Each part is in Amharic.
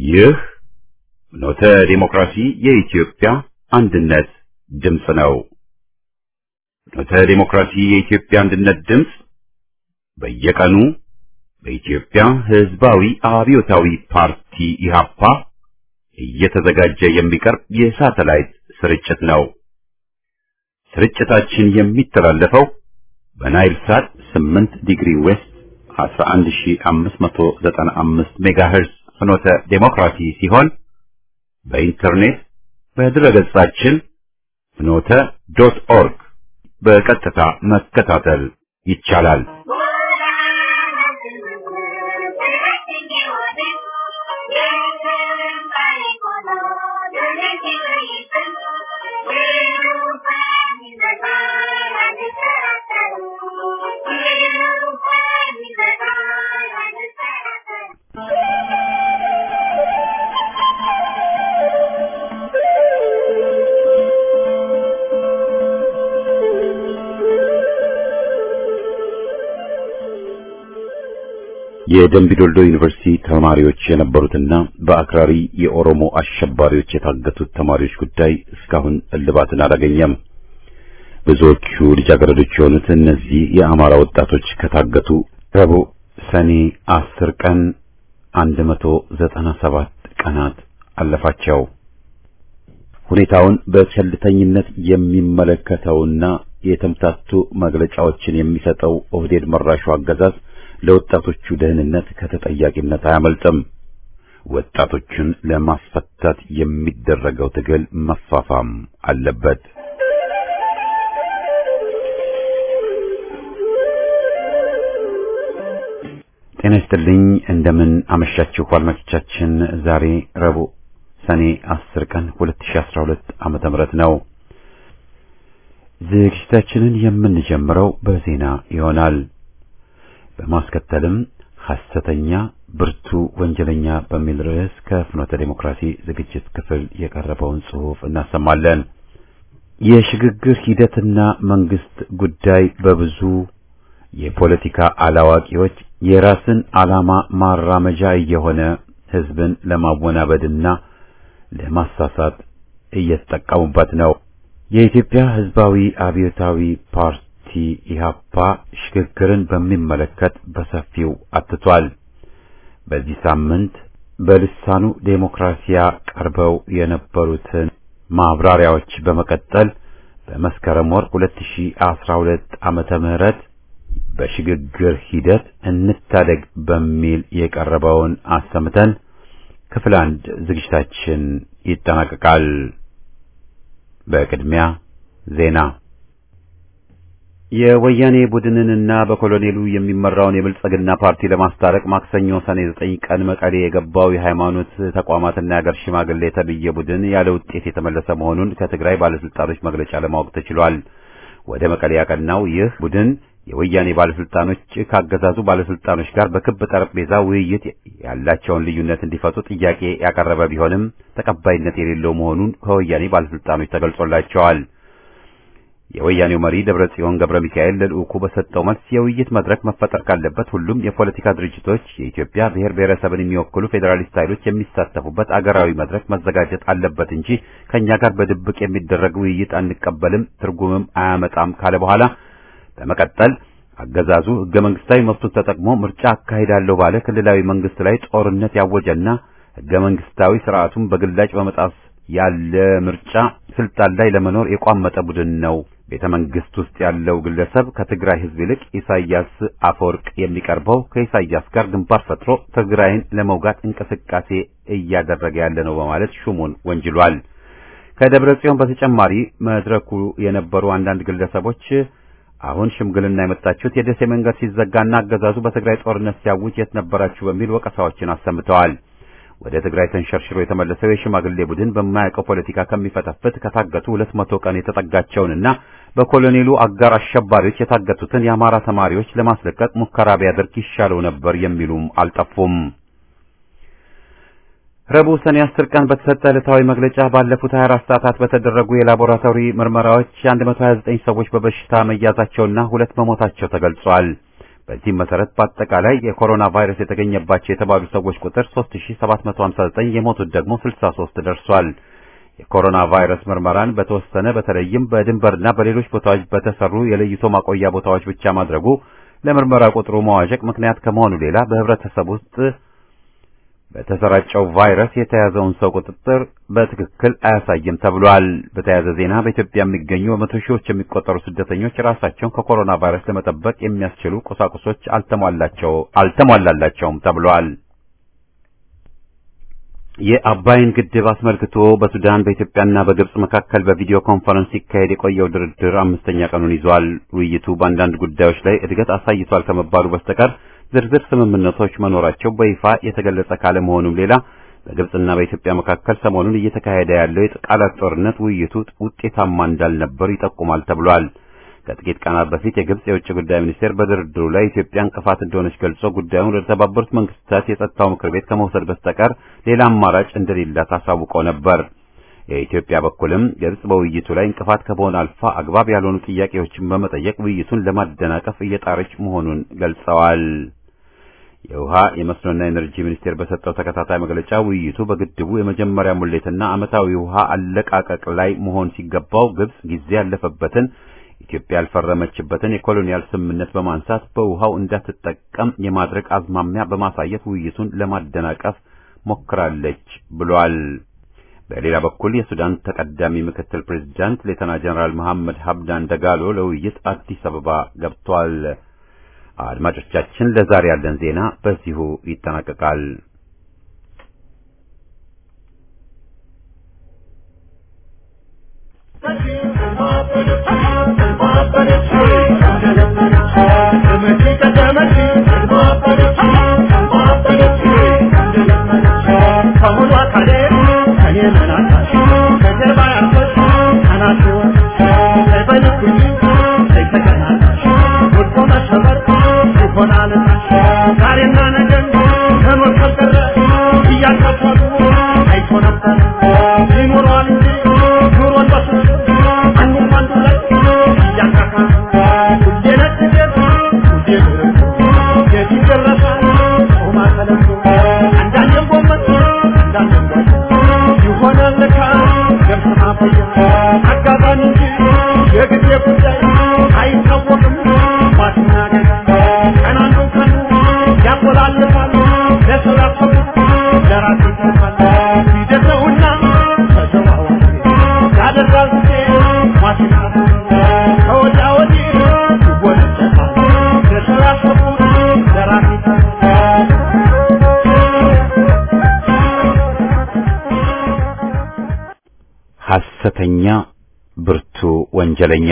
ይህ ኖተ ዲሞክራሲ የኢትዮጵያ አንድነት ድምፅ ነው። ኖተ ዲሞክራሲ የኢትዮጵያ አንድነት ድምፅ በየቀኑ በኢትዮጵያ ሕዝባዊ አብዮታዊ ፓርቲ ኢህአፓ እየተዘጋጀ የሚቀርብ የሳተላይት ስርጭት ነው። ስርጭታችን የሚተላለፈው በናይል ሳት 8 ዲግሪ ዌስት 11595 ሜጋሄርዝ ፍኖተ ዴሞክራሲ ሲሆን በኢንተርኔት በድረገጻችን ፍኖተ ዶት ኦርግ በቀጥታ መከታተል ይቻላል። የደምቢ ዶልዶ ዩኒቨርሲቲ ተማሪዎች የነበሩትና በአክራሪ የኦሮሞ አሸባሪዎች የታገቱት ተማሪዎች ጉዳይ እስካሁን እልባትን አላገኘም። ብዙዎቹ ልጃገረዶች የሆኑት እነዚህ የአማራ ወጣቶች ከታገቱ ረቡዕ ሰኔ አስር ቀን አንድ መቶ ዘጠና ሰባት ቀናት አለፋቸው። ሁኔታውን በቸልተኝነት የሚመለከተውና የተምታቱ መግለጫዎችን የሚሰጠው ኦህዴድ መራሹ አገዛዝ ለወጣቶቹ ደህንነት ከተጠያቂነት አያመልጥም። ወጣቶቹን ለማስፈታት የሚደረገው ትግል መፋፋም አለበት። ጤና ይስጥልኝ። እንደምን አመሻችሁ አድማጮቻችን። ዛሬ ረቡዕ ሰኔ 10 ቀን 2012 ዓመተ ምህረት ነው። ዝግጅታችንን የምንጀምረው በዜና ይሆናል። በማስከተልም ሐሰተኛ ብርቱ ወንጀለኛ በሚል ርዕስ ከፍኖተ ዴሞክራሲ ዝግጅት ክፍል የቀረበውን ጽሑፍ እናሰማለን። የሽግግር ሂደትና መንግስት ጉዳይ በብዙ የፖለቲካ አላዋቂዎች የራስን ዓላማ ማራመጃ እየሆነ ህዝብን ለማወናበድና ለማሳሳት እየተጠቀሙበት ነው። የኢትዮጵያ ህዝባዊ አብዮታዊ ፓርቲ ኢህአፓ ሽግግርን በሚመለከት በሰፊው አትቷል። በዚህ ሳምንት በልሳኑ ዴሞክራሲያ ቀርበው የነበሩትን ማብራሪያዎች በመቀጠል በመስከረም ወር 2012 ዓመተ ምህረት በሽግግር ሂደት እንታደግ በሚል የቀረበውን አሰምተን ክፍል አንድ ዝግጅታችን ይጠናቀቃል። በቅድሚያ ዜና የወያኔ ቡድንንና በኮሎኔሉ የሚመራውን የብልጽግና ፓርቲ ለማስታረቅ ማክሰኞ ሰኔ ዘጠኝ ቀን መቀሌ የገባው የሃይማኖት ተቋማትና የአገር ሽማግሌ የተብዬ ቡድን ያለ ውጤት የተመለሰ መሆኑን ከትግራይ ባለስልጣኖች መግለጫ ለማወቅ ተችሏል። ወደ መቀሌ ያቀናው ይህ ቡድን የወያኔ ባለስልጣኖች ካገዛዙ ባለስልጣኖች ጋር በክብ ጠረጴዛ ውይይት ያላቸውን ልዩነት እንዲፈቱ ጥያቄ ያቀረበ ቢሆንም ተቀባይነት የሌለው መሆኑን ከወያኔ ባለስልጣኖች ተገልጾላቸዋል። የወያኔው መሪ ደብረጽዮን ገብረ ሚካኤል ለልዑኩ በሰጠው መልስ የውይይት መድረክ መፈጠር ካለበት ሁሉም የፖለቲካ ድርጅቶች የኢትዮጵያ ብሔር ብሔረሰብን የሚወክሉ ፌዴራሊስት ኃይሎች የሚሳተፉበት አገራዊ መድረክ መዘጋጀት አለበት እንጂ ከኛ ጋር በድብቅ የሚደረግ ውይይት አንቀበልም፣ ትርጉምም አያመጣም ካለ በኋላ በመቀጠል አገዛዙ ህገ መንግስታዊ መብቱን ተጠቅሞ ምርጫ አካሂዳለሁ ባለ ክልላዊ መንግስት ላይ ጦርነት ያወጀና ህገ መንግስታዊ ስርዓቱን በግላጭ በመጣስ ያለ ምርጫ ስልጣን ላይ ለመኖር የቋመጠ ቡድን ነው። ቤተ መንግስት ውስጥ ያለው ግለሰብ ከትግራይ ህዝብ ይልቅ ኢሳያስ አፈወርቅ የሚቀርበው ከኢሳያስ ጋር ግንባር ፈጥሮ ትግራይን ለመውጋት እንቅስቃሴ እያደረገ ያለ ነው በማለት ሹሙን ወንጅሏል። ከደብረ ጽዮን በተጨማሪ መድረኩ የነበሩ አንዳንድ ግለሰቦች አሁን ሽምግልና የመጣችሁት የደሴ መንገድ ሲዘጋና አገዛዙ በትግራይ ጦርነት ሲያውጅ የት ነበራችሁ በሚል ወቀሳዎችን አሰምተዋል። ወደ ትግራይ ተንሸርሽሮ የተመለሰው የሽማግሌ ቡድን በማያውቀው ፖለቲካ ከሚፈተፍት ከታገቱ ሁለት መቶ ቀን የተጠጋቸውንና በኮሎኔሉ አጋር አሸባሪዎች የታገቱትን የአማራ ተማሪዎች ለማስለቀቅ ሙከራ ቢያደርግ ይሻለው ነበር የሚሉም አልጠፉም። ረቡዕ ሰኔ 10 ቀን በተሰጠ ዕለታዊ መግለጫ ባለፉት 24 ሰዓታት በተደረጉ የላቦራቶሪ ምርመራዎች 129 ሰዎች በበሽታ መያዛቸውና ሁለት መሞታቸው ተገልጿል። በዚህም መሰረት በአጠቃላይ የኮሮና ቫይረስ የተገኘባቸው የተባሉ ሰዎች ቁጥር 3759 የሞቱት ደግሞ 63 ደርሷል። የኮሮና ቫይረስ ምርመራን በተወሰነ በተለይም በድንበርና በሌሎች ቦታዎች በተሰሩ የለይቶ ማቆያ ቦታዎች ብቻ ማድረጉ ለምርመራ ቁጥሩ መዋዠቅ ምክንያት ከመሆኑ ሌላ በህብረተሰብ ውስጥ በተሰራጨው ቫይረስ የተያዘውን ሰው ቁጥጥር በትክክል አያሳይም ተብሏል። በተያያዘ ዜና በኢትዮጵያ የሚገኙ በመቶ ሺዎች የሚቆጠሩ ስደተኞች ራሳቸውን ከኮሮና ቫይረስ ለመጠበቅ የሚያስችሉ ቁሳቁሶች አልተሟላቸው አልተሟላላቸውም ተብሏል። የአባይን ግድብ አስመልክቶ በሱዳን በኢትዮጵያና በግብጽ መካከል በቪዲዮ ኮንፈረንስ ሲካሄድ የቆየው ድርድር አምስተኛ ቀኑን ይዟል። ውይይቱ በአንዳንድ ጉዳዮች ላይ እድገት አሳይቷል ከመባሉ በስተቀር ዝርዝር ስምምነቶች መኖራቸው በይፋ የተገለጸ ካለመሆኑም ሌላ በግብጽና በኢትዮጵያ መካከል ሰሞኑን እየተካሄደ ያለው የቃላት ጦርነት ውይይቱ ውጤታማ እንዳልነበር ይጠቁማል ተብሏል። ከጥቂት ቀናት በፊት የግብጽ የውጭ ጉዳይ ሚኒስቴር በድርድሩ ላይ ኢትዮጵያ እንቅፋት እንደሆነች ገልጾ ጉዳዩን ወደ ተባበሩት መንግስታት የጸጥታው ምክር ቤት ከመውሰድ በስተቀር ሌላ አማራጭ እንደሌላት አሳውቆ ነበር። የኢትዮጵያ በኩልም ግብጽ በውይይቱ ላይ እንቅፋት ከመሆን አልፋ አግባብ ያልሆኑ ጥያቄዎችን በመጠየቅ ውይይቱን ለማደናቀፍ እየጣረች መሆኑን ገልጸዋል። የውሃ የመስኖና ኤነርጂ ሚኒስቴር በሰጠው ተከታታይ መግለጫ ውይይቱ በግድቡ የመጀመሪያ ሙሌትና ዓመታዊ ውሃ አለቃቀቅ ላይ መሆን ሲገባው ግብጽ ጊዜ ያለፈበትን ኢትዮጵያ ያልፈረመችበትን የኮሎኒያል ስምምነት በማንሳት በውሃው እንዳትጠቀም የማድረግ አዝማሚያ በማሳየት ውይይቱን ለማደናቀፍ ሞክራለች ብሏል። በሌላ በኩል የሱዳን ተቀዳሚ ምክትል ፕሬዝዳንት ሌተና ጀነራል መሐመድ ሀብዳን ደጋሎ ለውይይት አዲስ አበባ ገብቷል። አድማጮቻችን፣ ለዛሬ ያለን ዜና በዚሁ ይጠናቀቃል። ሐሰተኛ ብርቱ ወንጀለኛ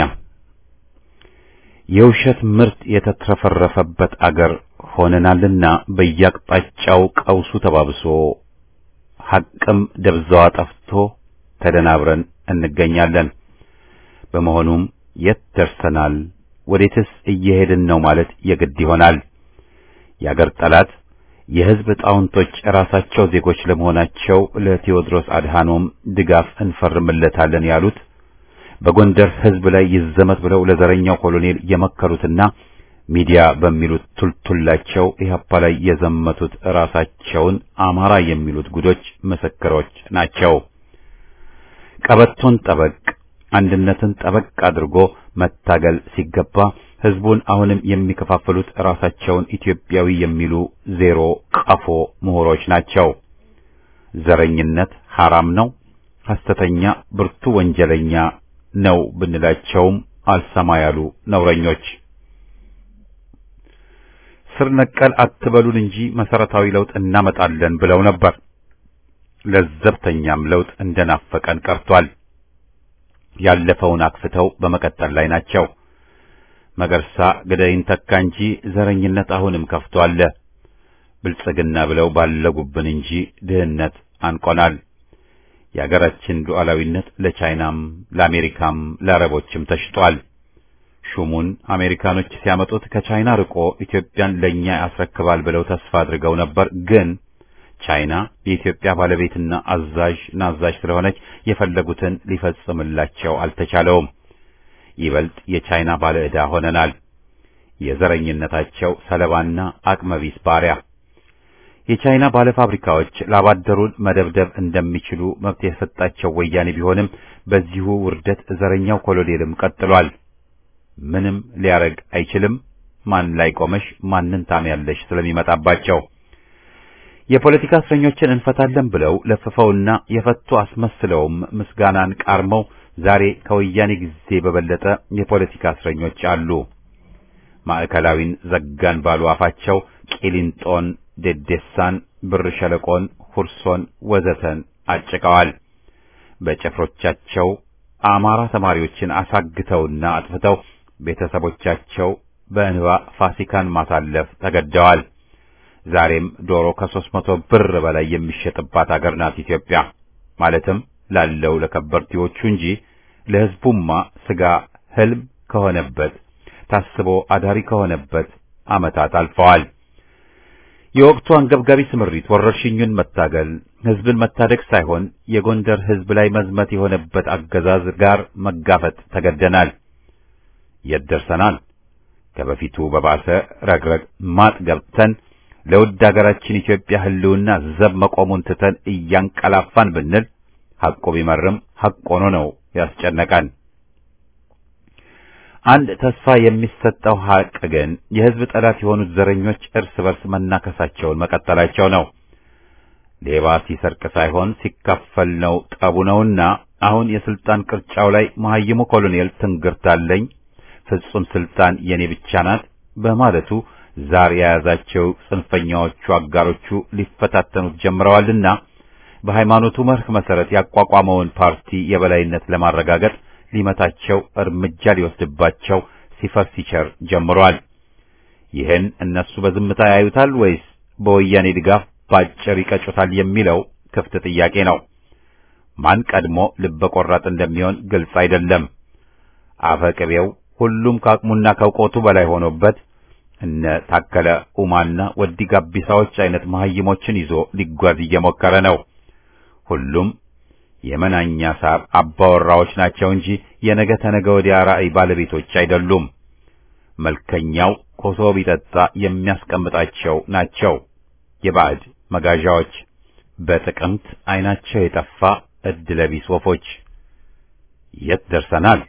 የውሸት ምርት የተትረፈረፈበት አገር ሆነናልና በየአቅጣጫው ቀውሱ ተባብሶ ሐቅም ደብዛዋ ጠፍቶ ተደናብረን እንገኛለን። በመሆኑም የት ደርሰናል? ወዴትስ እየሄድን ነው ማለት የግድ ይሆናል። የአገር ጠላት የሕዝብ ጣውንቶች ራሳቸው ዜጎች ለመሆናቸው ለቴዎድሮስ አድሃኖም ድጋፍ እንፈርምለታለን ያሉት በጎንደር ሕዝብ ላይ ይዘመት ብለው ለዘረኛው ኮሎኔል የመከሩትና ሚዲያ በሚሉት ቱልቱላቸው ኢህአፓ ላይ የዘመቱት ራሳቸውን አማራ የሚሉት ጉዶች ምስክሮች ናቸው። ቀበቶን ጠበቅ አንድነትን ጠበቅ አድርጎ መታገል ሲገባ ህዝቡን አሁንም የሚከፋፍሉት ራሳቸውን ኢትዮጵያዊ የሚሉ ዜሮ ቀፎ ምሁሮች ናቸው። ዘረኝነት ሐራም ነው፣ ሐሰተኛ ብርቱ ወንጀለኛ ነው ብንላቸውም አልሰማ ያሉ ነውረኞች ስር ነቀል አትበሉን እንጂ መሰረታዊ ለውጥ እናመጣለን ብለው ነበር። ለዘብተኛም ለውጥ እንደናፈቀን ቀርቷል። ያለፈውን አክፍተው በመቀጠል ላይ ናቸው። መገርሳ ገዳይን ተካ እንጂ ዘረኝነት አሁንም ከፍቶ አለ። ብልጽግና ብለው ባለጉብን እንጂ ድህነት አንቆናል። የአገራችን ሉዓላዊነት ለቻይናም ለአሜሪካም ለአረቦችም ተሽጧል። ሹሙን አሜሪካኖች ሲያመጡት ከቻይና ርቆ ኢትዮጵያን ለኛ ያስረክባል ብለው ተስፋ አድርገው ነበር። ግን ቻይና የኢትዮጵያ ባለቤትና አዛዥ ናዛዥ ስለሆነች የፈለጉትን ሊፈጽምላቸው አልተቻለውም። ይበልጥ የቻይና ባለዕዳ ሆነናል። የዘረኝነታቸው ሰለባና አቅመቢስ ባሪያ። የቻይና ባለፋብሪካዎች ላባደሩን መደብደብ እንደሚችሉ መብት የሰጣቸው ወያኔ ቢሆንም በዚሁ ውርደት ዘረኛው ኮሎኔልም ቀጥሏል። ምንም ሊያረግ አይችልም። ማን ላይ ቆመሽ ማንን ታምያለሽ ስለሚመጣባቸው የፖለቲካ እስረኞችን እንፈታለን ብለው ለፍፈውና የፈቱ አስመስለውም ምስጋናን ቃርመው ዛሬ ከወያኔ ጊዜ በበለጠ የፖለቲካ እስረኞች አሉ። ማዕከላዊን ዘጋን ባሉ አፋቸው ቂሊንጦን፣ ዴዴሳን፣ ብር ሸለቆን፣ ሁርሶን ወዘተን አጭቀዋል። በጭፍሮቻቸው አማራ ተማሪዎችን አሳግተውና አጥፍተው ቤተሰቦቻቸው በእንባ ፋሲካን ማሳለፍ ተገደዋል። ዛሬም ዶሮ ከሦስት መቶ ብር በላይ የሚሸጥባት አገር ናት ኢትዮጵያ። ማለትም ላለው ለከበርቴዎቹ እንጂ ለሕዝቡማ ስጋ ህልም ከሆነበት ታስቦ አዳሪ ከሆነበት ዓመታት አልፈዋል። የወቅቱ አንገብጋቢ ስምሪት ወረርሽኙን መታገል፣ ሕዝብን መታደግ ሳይሆን የጎንደር ሕዝብ ላይ መዝመት የሆነበት አገዛዝ ጋር መጋፈጥ ተገደናል። የት ደርሰናል? ከበፊቱ በባሰ ረግረግ ማጥ ገብተን ለውድ አገራችን ኢትዮጵያ ህልውና ዘብ መቆሙን ትተን እያንቀላፋን ብንል ሐቆ ቢመርም ሐቅ ሆኖ ነው ያስጨነቀን። አንድ ተስፋ የሚሰጠው ሐቅ ግን የሕዝብ ጠላት የሆኑት ዘረኞች እርስ በርስ መናከሳቸውን መቀጠላቸው ነው። ሌባ ሲሰርቅ ሳይሆን ሲካፈል ነው ጠቡ ነውና አሁን የስልጣን ቅርጫው ላይ መሐይሙ ኮሎኔል ትንግርታለኝ ፍጹም ስልጣን የኔ ብቻ ናት በማለቱ ዛር የያዛቸው ጽንፈኛዎቹ አጋሮቹ ሊፈታተኑት ጀምረዋልና በሃይማኖቱ መርህ መሰረት ያቋቋመውን ፓርቲ የበላይነት ለማረጋገጥ ሊመታቸው እርምጃ ሊወስድባቸው ሲፈር ሲቸር ጀምሯል። ይህን እነሱ በዝምታ ያዩታል ወይስ በወያኔ ድጋፍ ባጭር ይቀጩታል የሚለው ክፍት ጥያቄ ነው። ማን ቀድሞ ልበ ቆራጥ እንደሚሆን ግልጽ አይደለም። አፈ ቅቤው ሁሉም ከአቅሙና ከእውቀቱ በላይ ሆኖበት እነ ታከለ ኡማና ወዲ ጋቢሳዎች አይነት መሐይሞችን ይዞ ሊጓዝ እየሞከረ ነው። ሁሉም የመናኛ ሳር አባወራዎች ናቸው እንጂ የነገ ተነገ ወዲያ ራዕይ ባለቤቶች አይደሉም። መልከኛው ኮሶ ቢጠጣ የሚያስቀምጣቸው ናቸው የባዕድ መጋዣዎች፣ በጥቅምት አይናቸው የጠፋ እድለቢስ ወፎች። የት ደርሰናል?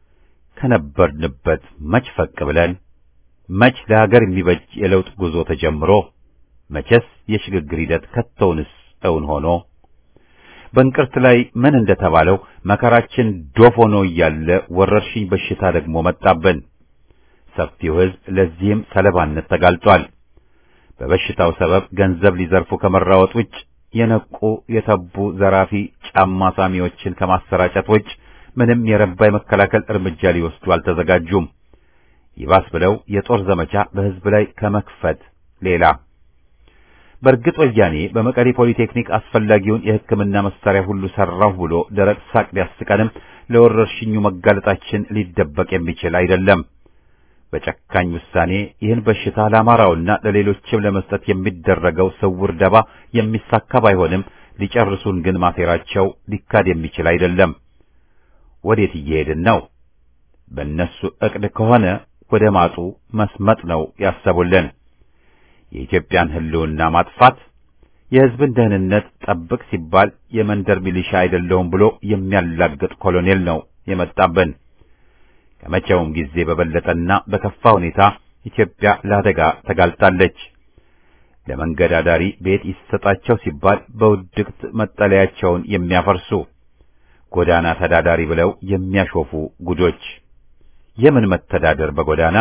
ከነበርንበት መች ፈቅ ብለን መች ለሀገር የሚበጅ የለውጥ ጉዞ ተጀምሮ መቼስ የሽግግር ሂደት ከቶውንስ እውን ሆኖ በእንቅርት ላይ ምን እንደተባለው መከራችን ዶፍ ሆኖ እያለ ወረርሽኝ በሽታ ደግሞ መጣብን። ሰፊው ሕዝብ ለዚህም ሰለባነት ተጋልጧል። በበሽታው ሰበብ ገንዘብ ሊዘርፉ ከመራወጥ ውጭ የነቁ የተቡ ዘራፊ ጫማ ሳሚዎችን ከማሰራጨት ውጭ ምንም የረባ የመከላከል እርምጃ ሊወስዱ አልተዘጋጁም። ይባስ ብለው የጦር ዘመቻ በሕዝብ ላይ ከመክፈት ሌላ በእርግጥ ወያኔ በመቀሌ ፖሊቴክኒክ አስፈላጊውን የሕክምና መሳሪያ ሁሉ ሰራሁ ብሎ ደረቅ ሳቅ ቢያስቀንም ለወረርሽኙ መጋለጣችን ሊደበቅ የሚችል አይደለም። በጨካኝ ውሳኔ ይህን በሽታ ለአማራውና ለሌሎችም ለመስጠት የሚደረገው ስውር ደባ የሚሳካ ባይሆንም ሊጨርሱን ግን ማሴራቸው ሊካድ የሚችል አይደለም። ወዴት እየሄድን ነው? በእነሱ ዕቅድ ከሆነ ወደ ማጡ መስመጥ ነው ያሰቡልን። የኢትዮጵያን ሕልውና ማጥፋት፣ የሕዝብን ደህንነት ጠብቅ ሲባል የመንደር ሚሊሻ አይደለሁም ብሎ የሚያላግጥ ኮሎኔል ነው የመጣብን። ከመቼውም ጊዜ በበለጠና በከፋ ሁኔታ ኢትዮጵያ ለአደጋ ተጋልጣለች። ለመንገድ አዳሪ ቤት ይሰጣቸው ሲባል በውድቅት መጠለያቸውን የሚያፈርሱ ጎዳና ተዳዳሪ ብለው የሚያሾፉ ጉዶች። የምን መተዳደር በጎዳና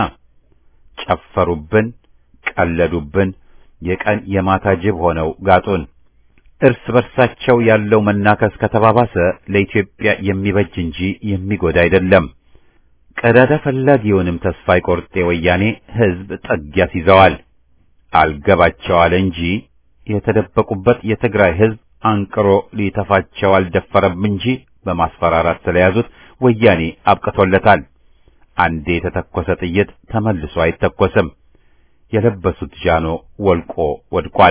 ጨፈሩብን፣ ቀለዱብን፣ የቀን የማታ ጅብ ሆነው ጋጡን። እርስ በርሳቸው ያለው መናከስ ከተባባሰ ለኢትዮጵያ የሚበጅ እንጂ የሚጎዳ አይደለም። ቀዳዳ ፈላጊውንም ተስፋ ይቆርጤ ወያኔ ሕዝብ ጠግ ያስይዘዋል። አልገባቸው አለ እንጂ የተደበቁበት የትግራይ ሕዝብ አንቅሮ ሊተፋቸው አልደፈረም እንጂ በማስፈራራት ስለያዙት ወያኔ አብቅቶለታል። አንዴ የተተኮሰ ጥይት ተመልሶ አይተኮስም። የለበሱት ጃኖ ወልቆ ወድቋል።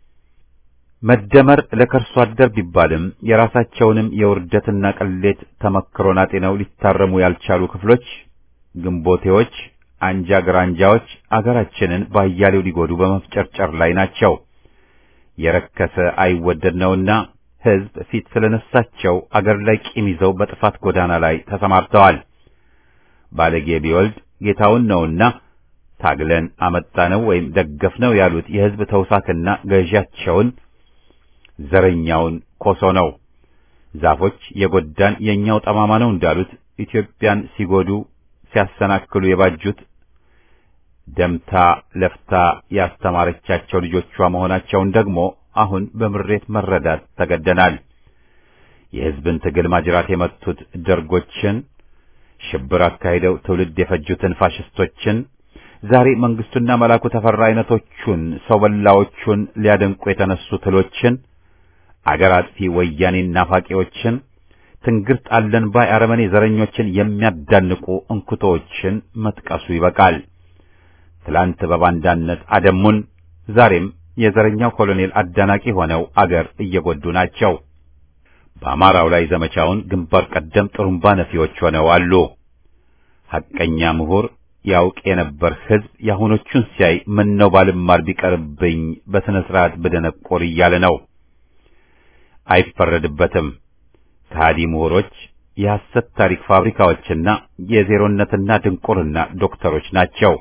መደመር ለከርሶ አደር ቢባልም የራሳቸውንም የውርደትና ቅሌት ተመክሮን አጤነው ሊታረሙ ያልቻሉ ክፍሎች ግንቦቴዎች አንጃ ግራንጃዎች አገራችንን ባያሌው ሊጎዱ በመፍጨርጨር ላይ ናቸው። የረከሰ አይወደድ ነውና ሕዝብ ፊት ስለነሳቸው አገር ላይ ቂም ይዘው በጥፋት ጎዳና ላይ ተሰማርተዋል። ባለጌ ቢወልድ ጌታውን ነውና ታግለን አመጣነው ወይም ደገፍነው ያሉት የሕዝብ ተውሳክና ገዢያቸውን ዘረኛውን ኮሶ ነው። ዛፎች የጎዳን የኛው ጠማማ ነው እንዳሉት ኢትዮጵያን ሲጎዱ ሲያሰናክሉ የባጁት ደምታ ለፍታ ያስተማረቻቸው ልጆቿ መሆናቸውን ደግሞ አሁን በምሬት መረዳት ተገደናል። የሕዝብን ትግል ማጅራት የመቱት ደርጎችን፣ ሽብር አካሂደው ትውልድ የፈጁትን ፋሽስቶችን፣ ዛሬ መንግስቱና መላኩ ተፈራ አይነቶቹን ሰው በላዎቹን ሊያደንቁ የተነሱ ትሎችን፣ አገር አጥፊ ወያኔን ናፋቂዎችን፣ ትንግርት አለን ባይ አረመኔ ዘረኞችን የሚያዳንቁ እንኩቶዎችን መጥቀሱ ይበቃል። ትላንት በባንዳነት አደሙን፣ ዛሬም የዘረኛው ኮሎኔል አዳናቂ ሆነው አገር እየጎዱ ናቸው። በአማራው ላይ ዘመቻውን ግንባር ቀደም ጥሩምባ ነፊዎች ሆነው አሉ። ሐቀኛ ምሁር ያውቅ የነበር ሕዝብ የአሁኖቹን ሲያይ ምነው ባልማር ቢቀርብኝ በሥነ ሥርዓት ብደነቆር እያለ ነው። አይፈረድበትም። ከሃዲ ምሁሮች የሐሰት ታሪክ ፋብሪካዎችና የዜሮነትና ድንቁርና ዶክተሮች ናቸው።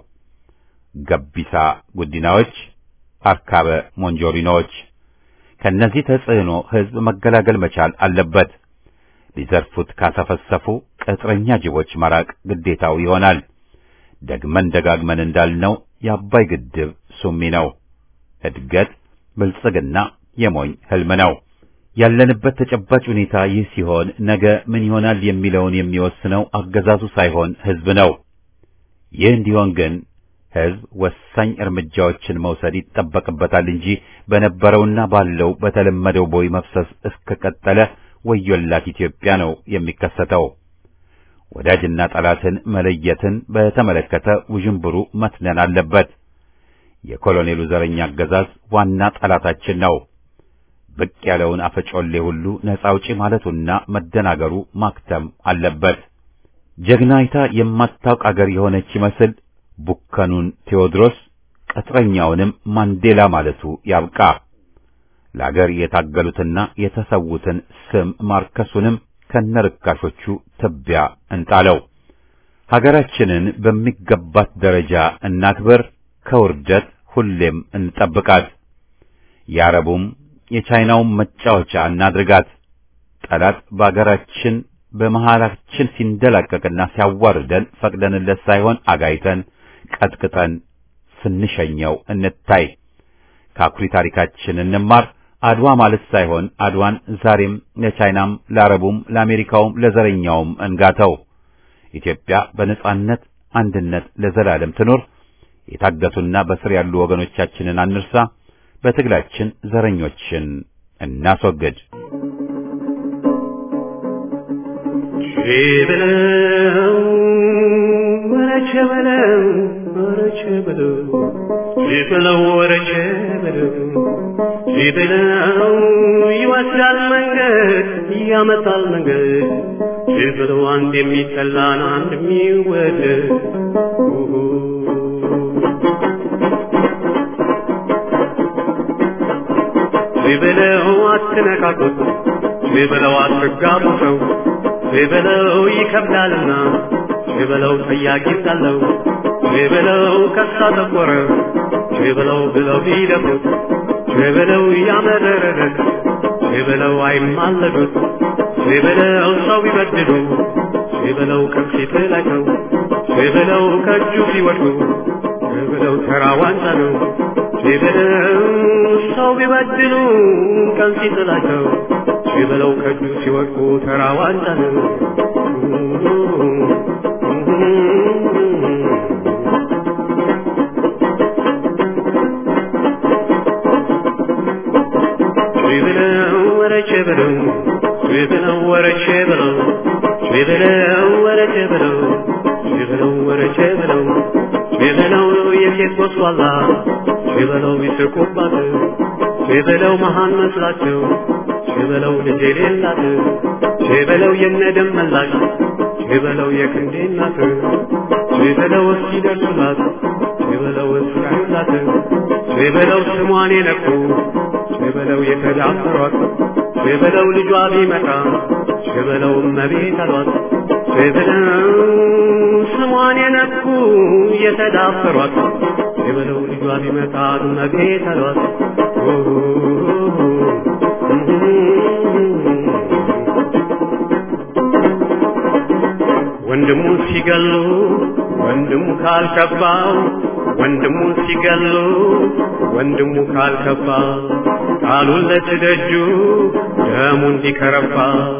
ገቢሳ ጉዲናዎች፣ አርካበ ሞንጆሪኖዎች። ከነዚህ ተጽዕኖ ሕዝብ መገላገል መቻል አለበት። ሊዘርፉት ካሰፈሰፉ ቅጥረኛ ጅቦች መራቅ ግዴታው ይሆናል። ደግመን ደጋግመን እንዳልነው የአባይ ግድብ ሱሚ ነው። እድገት ብልጽግና የሞኝ ህልም ነው። ያለንበት ተጨባጭ ሁኔታ ይህ ሲሆን ነገ ምን ይሆናል የሚለውን የሚወስነው አገዛዙ ሳይሆን ሕዝብ ነው። ይህ እንዲሆን ግን ሕዝብ ወሳኝ እርምጃዎችን መውሰድ ይጠበቅበታል እንጂ በነበረውና ባለው በተለመደው ቦይ መፍሰስ እስከቀጠለ ወዮላት ኢትዮጵያ ነው የሚከሰተው። ወዳጅና ጠላትን መለየትን በተመለከተ ውዥንብሩ መትነን አለበት። የኮሎኔሉ ዘረኛ አገዛዝ ዋና ጠላታችን ነው። ብቅ ያለውን አፈጮሌ ሁሉ ነፃ አውጪ ማለቱና መደናገሩ ማክተም አለበት። ጀግናይታ የማታውቅ አገር የሆነች ይመስል ቡከኑን ቴዎድሮስ ቅጥረኛውንም ማንዴላ ማለቱ ያብቃ። ለአገር የታገሉትና የተሰዉትን ስም ማርከሱንም ከነርካሾቹ ትቢያ እንጣለው። ሀገራችንን በሚገባት ደረጃ እናክብር፣ ከውርደት ሁሌም እንጠብቃት። የአረቡም የቻይናውም መጫወቻ እናድርጋት። ጠላት በአገራችን በመሃላችን ሲንደላቀቅና ሲያዋርደን ፈቅደንለት ሳይሆን አጋይተን ቀጥቅጠን ስንሸኘው እንታይ። ከአኩሪ ታሪካችን እንማር። አድዋ ማለት ሳይሆን አድዋን ዛሬም ለቻይናም ለአረቡም ለአሜሪካውም ለዘረኛውም እንጋተው። ኢትዮጵያ በነጻነት አንድነት ለዘላለም ትኖር። የታገቱና በስር ያሉ ወገኖቻችንን አንርሳ። በትግላችን ዘረኞችን እናስወግድ። ቼበለው ወረቼ በለው ወረቼ በለው ቼበለው ወረቼ በለው ቼበለው ይወስዳል መንገድ ያመጣል መንገድ ቼበለው አንድ የሚጠላን አንድ የሚወደድ ቼበለው አትነካኩት ቼበለው አትጋቡ ሰው ቼበለው ይከብዳልና ቼበለው ጠያቂ ሳለው ቼበለው ከሳ ጠቆረ ቼበለው ብለው ቢደፉት ቼበለው ያመረረለት ቼበለው አይማለዱት ቼበለው ሰው ቢበድሉ ቼበለው ከፊት ላይ ነው ቼበለው ከእጁ ሲወድቁ ቼበለው ተራ ዋንጫ ነው ቼበለው ሰው ቢበድሉ ከፊት ላይ ነው ቼበለው ከእጁ ሲወድቁ ተራ ዋንጫ ነው። ቼበለው ወረቼ በለው ቼበለው ወረቼ በለው ቼበለው ወረቼ በለው ቼበለው ወረቼ በለው ቼበለው የሴት ጎስቋላ ቼበለው ይስቁባት ቼበለው መሃን መስላቸው ቼበለው ልጅ የሌላት ቼበለው የነደም መላሽ ችበለው የክንዴ እናት ችበለው እስኪደርሱላት ችበለው እስኪያዩላት ችበለው ስሟን የነኩ ችበለው የተዳፈሯት ችበለው ልጇ ቢመጣ ችበለው እመቤት አሏት ችበለው ስሟን የነኩ የተዳፈሯት ችበለው ልጇ ቢመጣ እመቤት አሏት ወንድሙ ሲገሉ ወንድሙ ካልከባው ወንድሙ ሲገሉ ወንድሙ ካልከባ ቃሉን ለትደጁ ደሙ እንዲከረባ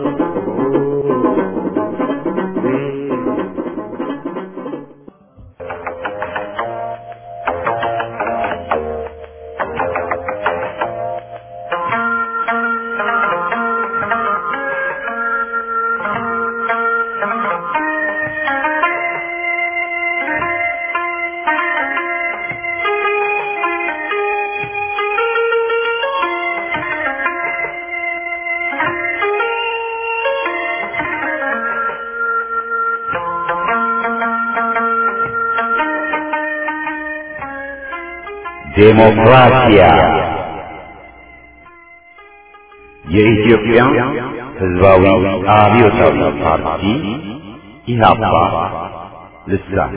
ዴሞክራሲያ የኢትዮጵያ ሕዝባዊ አብዮታዊ ፓርቲ ኢህአፓ ልሳን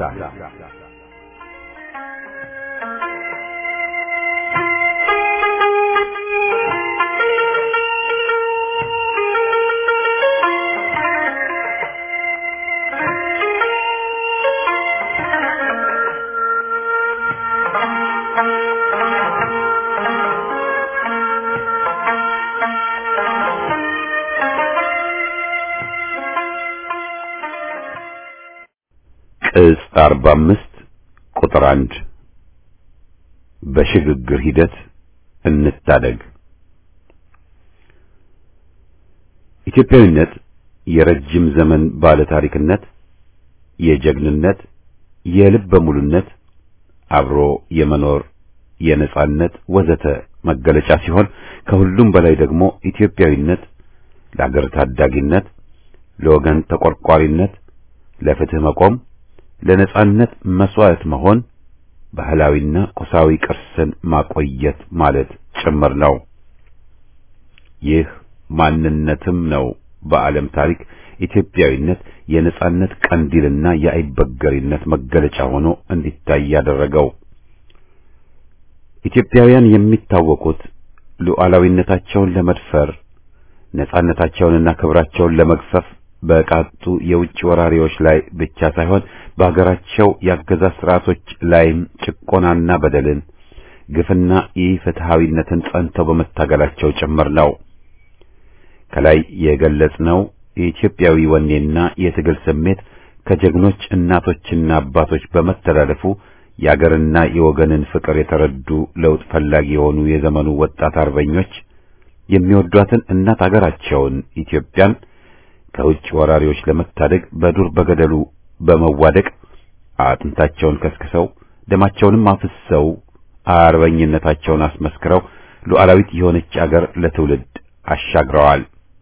ቅጽ 45 ቁጥር 1 በሽግግር ሂደት እንታደግ። ኢትዮጵያዊነት የረጅም ዘመን ባለ ታሪክነት፣ የጀግንነት፣ የልበ ሙሉነት፣ አብሮ የመኖር የነጻነት ወዘተ መገለጫ ሲሆን ከሁሉም በላይ ደግሞ ኢትዮጵያዊነት ለአገር ታዳጊነት፣ ለወገን ተቆርቋሪነት፣ ለፍትህ መቆም ለነጻነት መስዋዕት መሆን ባህላዊና ቁሳዊ ቅርስን ማቆየት ማለት ጭምር ነው። ይህ ማንነትም ነው በዓለም ታሪክ ኢትዮጵያዊነት የነጻነት ቀንዲልና የአይበገሪነት መገለጫ ሆኖ እንዲታይ ያደረገው። ኢትዮጵያውያን የሚታወቁት ሉዓላዊነታቸውን ለመድፈር ነጻነታቸውንና ክብራቸውን ለመግፈፍ በቃጡ የውጭ ወራሪዎች ላይ ብቻ ሳይሆን በሀገራቸው የአገዛዝ ስርዓቶች ላይም ጭቆናና በደልን፣ ግፍና ኢፍትሐዊነትን ጸንተው በመታገላቸው ጭምር ነው። ከላይ የገለጽነው የኢትዮጵያዊ ወኔና የትግል ስሜት ከጀግኖች እናቶችና አባቶች በመተላለፉ የአገርና የወገንን ፍቅር የተረዱ ለውጥ ፈላጊ የሆኑ የዘመኑ ወጣት አርበኞች የሚወዷትን እናት አገራቸውን ኢትዮጵያን ከውጭ ወራሪዎች ለመታደግ በዱር በገደሉ በመዋደቅ አጥንታቸውን ከስክሰው ደማቸውንም አፍሰው አርበኝነታቸውን አስመስክረው ሉዓላዊት የሆነች አገር ለትውልድ አሻግረዋል።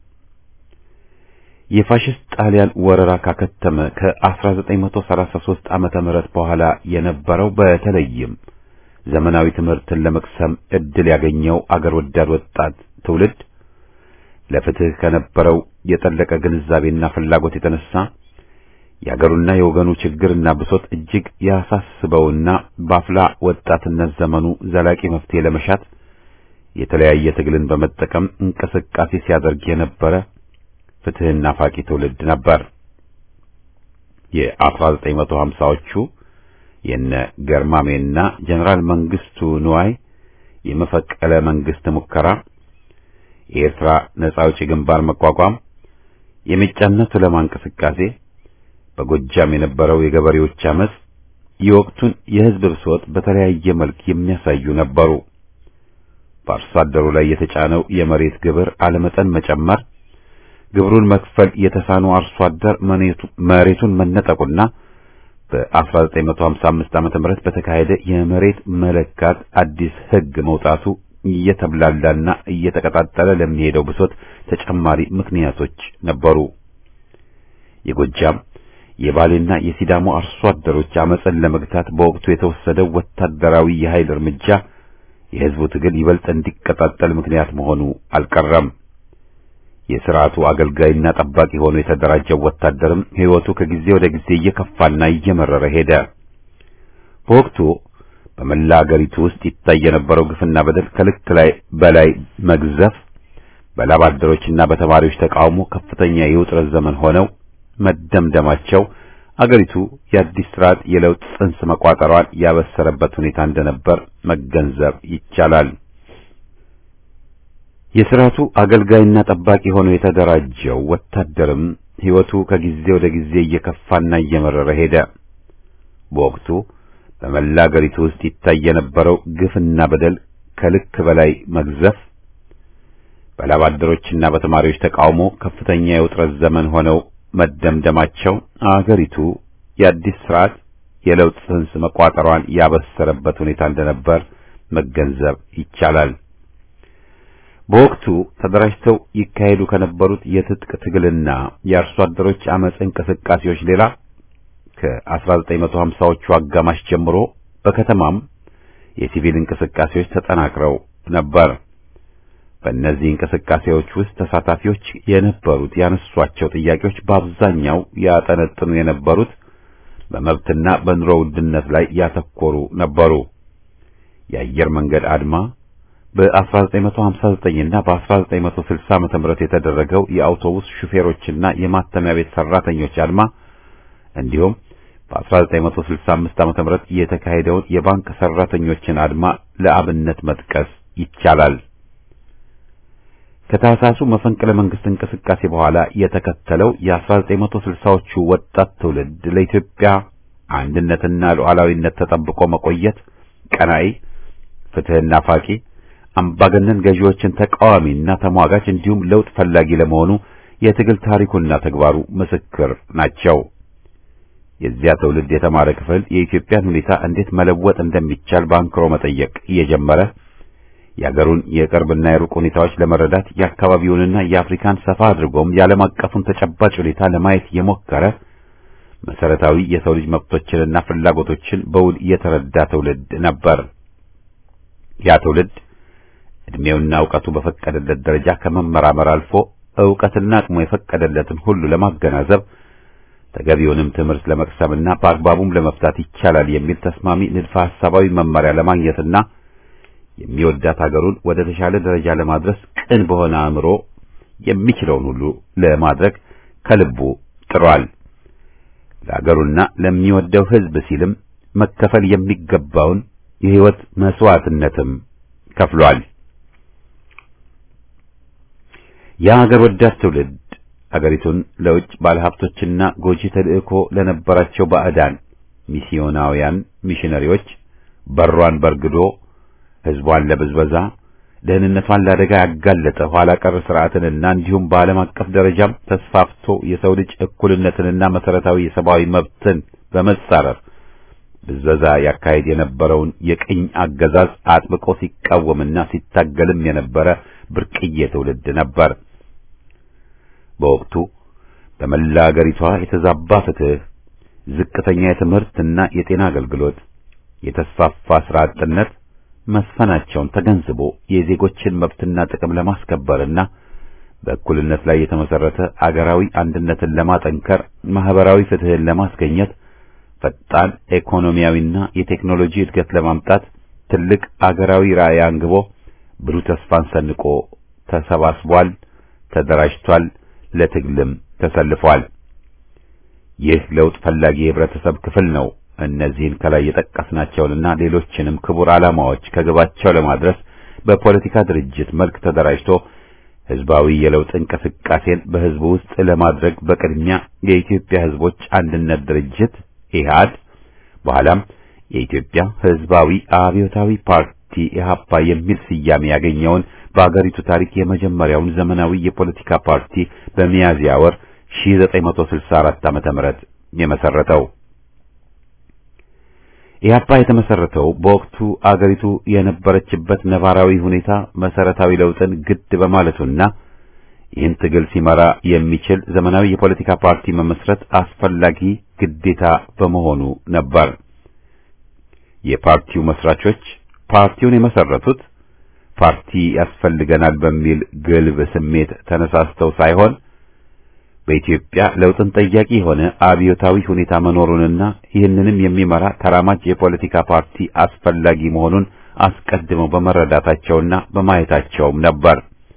የፋሽስት ጣሊያን ወረራ ካከተመ ከ1933 ዓመተ ምህረት በኋላ የነበረው በተለይም ዘመናዊ ትምህርትን ለመቅሰም እድል ያገኘው አገር ወዳድ ወጣት ትውልድ ለፍትህ ከነበረው የጠለቀ ግንዛቤና ፍላጎት የተነሳ የአገሩና የወገኑ ችግርና ብሶት እጅግ ያሳስበውና በአፍላ ወጣትነት ዘመኑ ዘላቂ መፍትሄ ለመሻት የተለያየ ትግልን በመጠቀም እንቅስቃሴ ሲያደርግ የነበረ ፍትህና ፋቂ ትውልድ ነበር። የ1950ዎቹ የነ ገርማሜና ጀነራል መንግስቱ ንዋይ የመፈቀለ መንግስት ሙከራ የኤርትራ ነጻ አውጪ ግንባር መቋቋም፣ የሜጫና ቱለማ እንቅስቃሴ፣ በጎጃም የነበረው የገበሬዎች አመጽ የወቅቱን የህዝብ ብሶት በተለያየ መልክ የሚያሳዩ ነበሩ። በአርሶ አደሩ ላይ የተጫነው የመሬት ግብር አለመጠን መጨመር፣ ግብሩን መክፈል የተሳነው አርሶ አደር መሬቱን መነጠቁና በ1955 ዓመተ ምህረት በተካሄደ የመሬት መለካት አዲስ ህግ መውጣቱ እየተብላላና እየተቀጣጠለ ለሚሄደው ብሶት ተጨማሪ ምክንያቶች ነበሩ። የጎጃም፣ የባሌና የሲዳሞ አርሶ አደሮች አመፅን ለመግታት በወቅቱ የተወሰደው ወታደራዊ የኃይል እርምጃ የሕዝቡ ትግል ይበልጥ እንዲቀጣጠል ምክንያት መሆኑ አልቀረም። የሥርዓቱ አገልጋይና ጠባቂ ሆኖ የተደራጀው ወታደርም ሕይወቱ ከጊዜ ወደ ጊዜ እየከፋና እየመረረ ሄደ። በወቅቱ በመላ አገሪቱ ውስጥ ይታይ የነበረው ግፍና በደል ከልክ ላይ በላይ መግዘፍ በላብ አደሮችና በተማሪዎች ተቃውሞ ከፍተኛ የውጥረት ዘመን ሆነው መደምደማቸው አገሪቱ የአዲስ ስርዓት የለውጥ ጽንስ መቋጠሯን ያበሰረበት ሁኔታ እንደነበር መገንዘብ ይቻላል። የስርዓቱ አገልጋይና ጠባቂ ሆኖ የተደራጀው ወታደርም ሕይወቱ ከጊዜ ወደ ጊዜ እየከፋና እየመረረ ሄደ። በወቅቱ በመላ አገሪቱ ውስጥ ይታይ የነበረው ግፍና በደል ከልክ በላይ መግዘፍ በላብ አደሮችና በተማሪዎች ተቃውሞ ከፍተኛ የውጥረት ዘመን ሆነው መደምደማቸው አገሪቱ የአዲስ ስርዓት የለውጥ ጽንስ መቋጠሯን ያበሰረበት ሁኔታ እንደነበር መገንዘብ ይቻላል። በወቅቱ ተደራጅተው ይካሄዱ ከነበሩት የትጥቅ ትግልና የአርሶ አደሮች አመጽ እንቅስቃሴዎች ሌላ ከ1950ዎቹ አጋማሽ ጀምሮ በከተማም የሲቪል እንቅስቃሴዎች ተጠናክረው ነበር። በእነዚህ እንቅስቃሴዎች ውስጥ ተሳታፊዎች የነበሩት ያነሷቸው ጥያቄዎች በአብዛኛው ያጠነጥኑ የነበሩት በመብትና በኑሮ ውድነት ላይ ያተኮሩ ነበሩ። የአየር መንገድ አድማ በ1959 እና በ1960 ዓመተ ምህረት የተደረገው የአውቶቡስ ሹፌሮችና የማተሚያ ቤት ሰራተኞች አድማ እንዲሁም በ1965 ዓመተ ምህረት የተካሄደውን የባንክ ሰራተኞችን አድማ ለአብነት መጥቀስ ይቻላል። ከታህሳሱ መፈንቅለ መንግስት እንቅስቃሴ በኋላ የተከተለው የ1960ዎቹ ወጣት ትውልድ ለኢትዮጵያ አንድነትና ሉዓላዊነት ተጠብቆ መቆየት ቀናኢ፣ ፍትህና ፋቂ፣ አምባገነን ገዢዎችን ተቃዋሚና ተሟጋች እንዲሁም ለውጥ ፈላጊ ለመሆኑ የትግል ታሪኩና ተግባሩ ምስክር ናቸው። የዚያ ትውልድ የተማረ ክፍል የኢትዮጵያን ሁኔታ እንዴት መለወጥ እንደሚቻል በአንክሮ መጠየቅ እየጀመረ የአገሩን የቅርብና የሩቅ ሁኔታዎች ለመረዳት የአካባቢውንና የአፍሪካን ሰፋ አድርጎም የዓለም አቀፉን ተጨባጭ ሁኔታ ለማየት የሞከረ መሰረታዊ የሰው ልጅ መብቶችንና ፍላጎቶችን በውል የተረዳ ትውልድ ነበር። ያ ትውልድ እድሜውና እውቀቱ በፈቀደለት ደረጃ ከመመራመር አልፎ እውቀትና አቅሙ የፈቀደለትን ሁሉ ለማገናዘብ ተገቢውንም ትምህርት ለመቅሰምና በአግባቡም ለመፍታት ይቻላል የሚል ተስማሚ ንድፈ ሐሳባዊ መመሪያ ለማግኘትና የሚወዳት ሀገሩን ወደ ተሻለ ደረጃ ለማድረስ ቅን በሆነ አእምሮ የሚችለውን ሁሉ ለማድረግ ከልቡ ጥሯል። ለሀገሩና ለሚወደው ሕዝብ ሲልም መከፈል የሚገባውን የሕይወት መስዋዕትነትም ከፍሏል። የሀገር ወዳድ ትውልድ አገሪቱን ለውጭ ባለሀብቶችና ጎጂ ተልእኮ ለነበራቸው ባዕዳን ሚስዮናውያን ሚሽነሪዎች በሯን በርግዶ ሕዝቧን ለብዝበዛ ደህንነቷን ለአደጋ ያጋለጠ ኋላ ቀር ስርዓትንና እንዲሁም በዓለም አቀፍ ደረጃም ተስፋፍቶ የሰው ልጅ እኩልነትንና መሰረታዊ የሰብአዊ መብትን በመጻረር ብዝበዛ ያካሄድ የነበረውን የቅኝ አገዛዝ አጥብቆ ሲቃወምና ሲታገልም የነበረ ብርቅዬ ትውልድ ነበር። በወቅቱ በመላ አገሪቷ የተዛባ ፍትህ፣ ዝቅተኛ የትምህርትና የጤና አገልግሎት፣ የተስፋፋ ስራ አጥነት መስፈናቸውን ተገንዝቦ የዜጎችን መብትና ጥቅም ለማስከበርና በእኩልነት ላይ የተመሰረተ አገራዊ አንድነትን ለማጠንከር ማህበራዊ ፍትህን ለማስገኘት ፈጣን ኢኮኖሚያዊና የቴክኖሎጂ እድገት ለማምጣት ትልቅ አገራዊ ራዕይ አንግቦ ብሩህ ተስፋን ሰንቆ ተሰባስቧል፣ ተደራጅቷል፣ ለትግልም ተሰልፏል። ይህ ለውጥ ፈላጊ የህብረተሰብ ክፍል ነው። እነዚህን ከላይ የጠቀስናቸውንና ሌሎችንም ክቡር ዓላማዎች ከግባቸው ለማድረስ በፖለቲካ ድርጅት መልክ ተደራጅቶ ህዝባዊ የለውጥ እንቅስቃሴን በህዝቡ ውስጥ ለማድረግ በቅድሚያ የኢትዮጵያ ህዝቦች አንድነት ድርጅት ኢህአድ በኋላም የኢትዮጵያ ህዝባዊ አብዮታዊ ፓርቲ ኢህአፓ የሚል ስያሜ ያገኘውን በአገሪቱ ታሪክ የመጀመሪያውን ዘመናዊ የፖለቲካ ፓርቲ በሚያዝያ ወር 1964 ዓመተ ምህረት የመሰረተው ኢህአፓ የተመሰረተው በወቅቱ አገሪቱ የነበረችበት ነባራዊ ሁኔታ መሰረታዊ ለውጥን ግድ በማለቱና ይህን ትግል ሲመራ የሚችል ዘመናዊ የፖለቲካ ፓርቲ መመስረት አስፈላጊ ግዴታ በመሆኑ ነበር። የፓርቲው መስራቾች ፓርቲውን የመሰረቱት ፓርቲ ያስፈልገናል በሚል ግልብ ስሜት ተነሳስተው ሳይሆን በኢትዮጵያ ለውጥን ጠያቂ የሆነ አብዮታዊ ሁኔታ መኖሩንና ይህንንም የሚመራ ተራማጅ የፖለቲካ ፓርቲ አስፈላጊ መሆኑን አስቀድመው በመረዳታቸውና በማየታቸውም ነበር።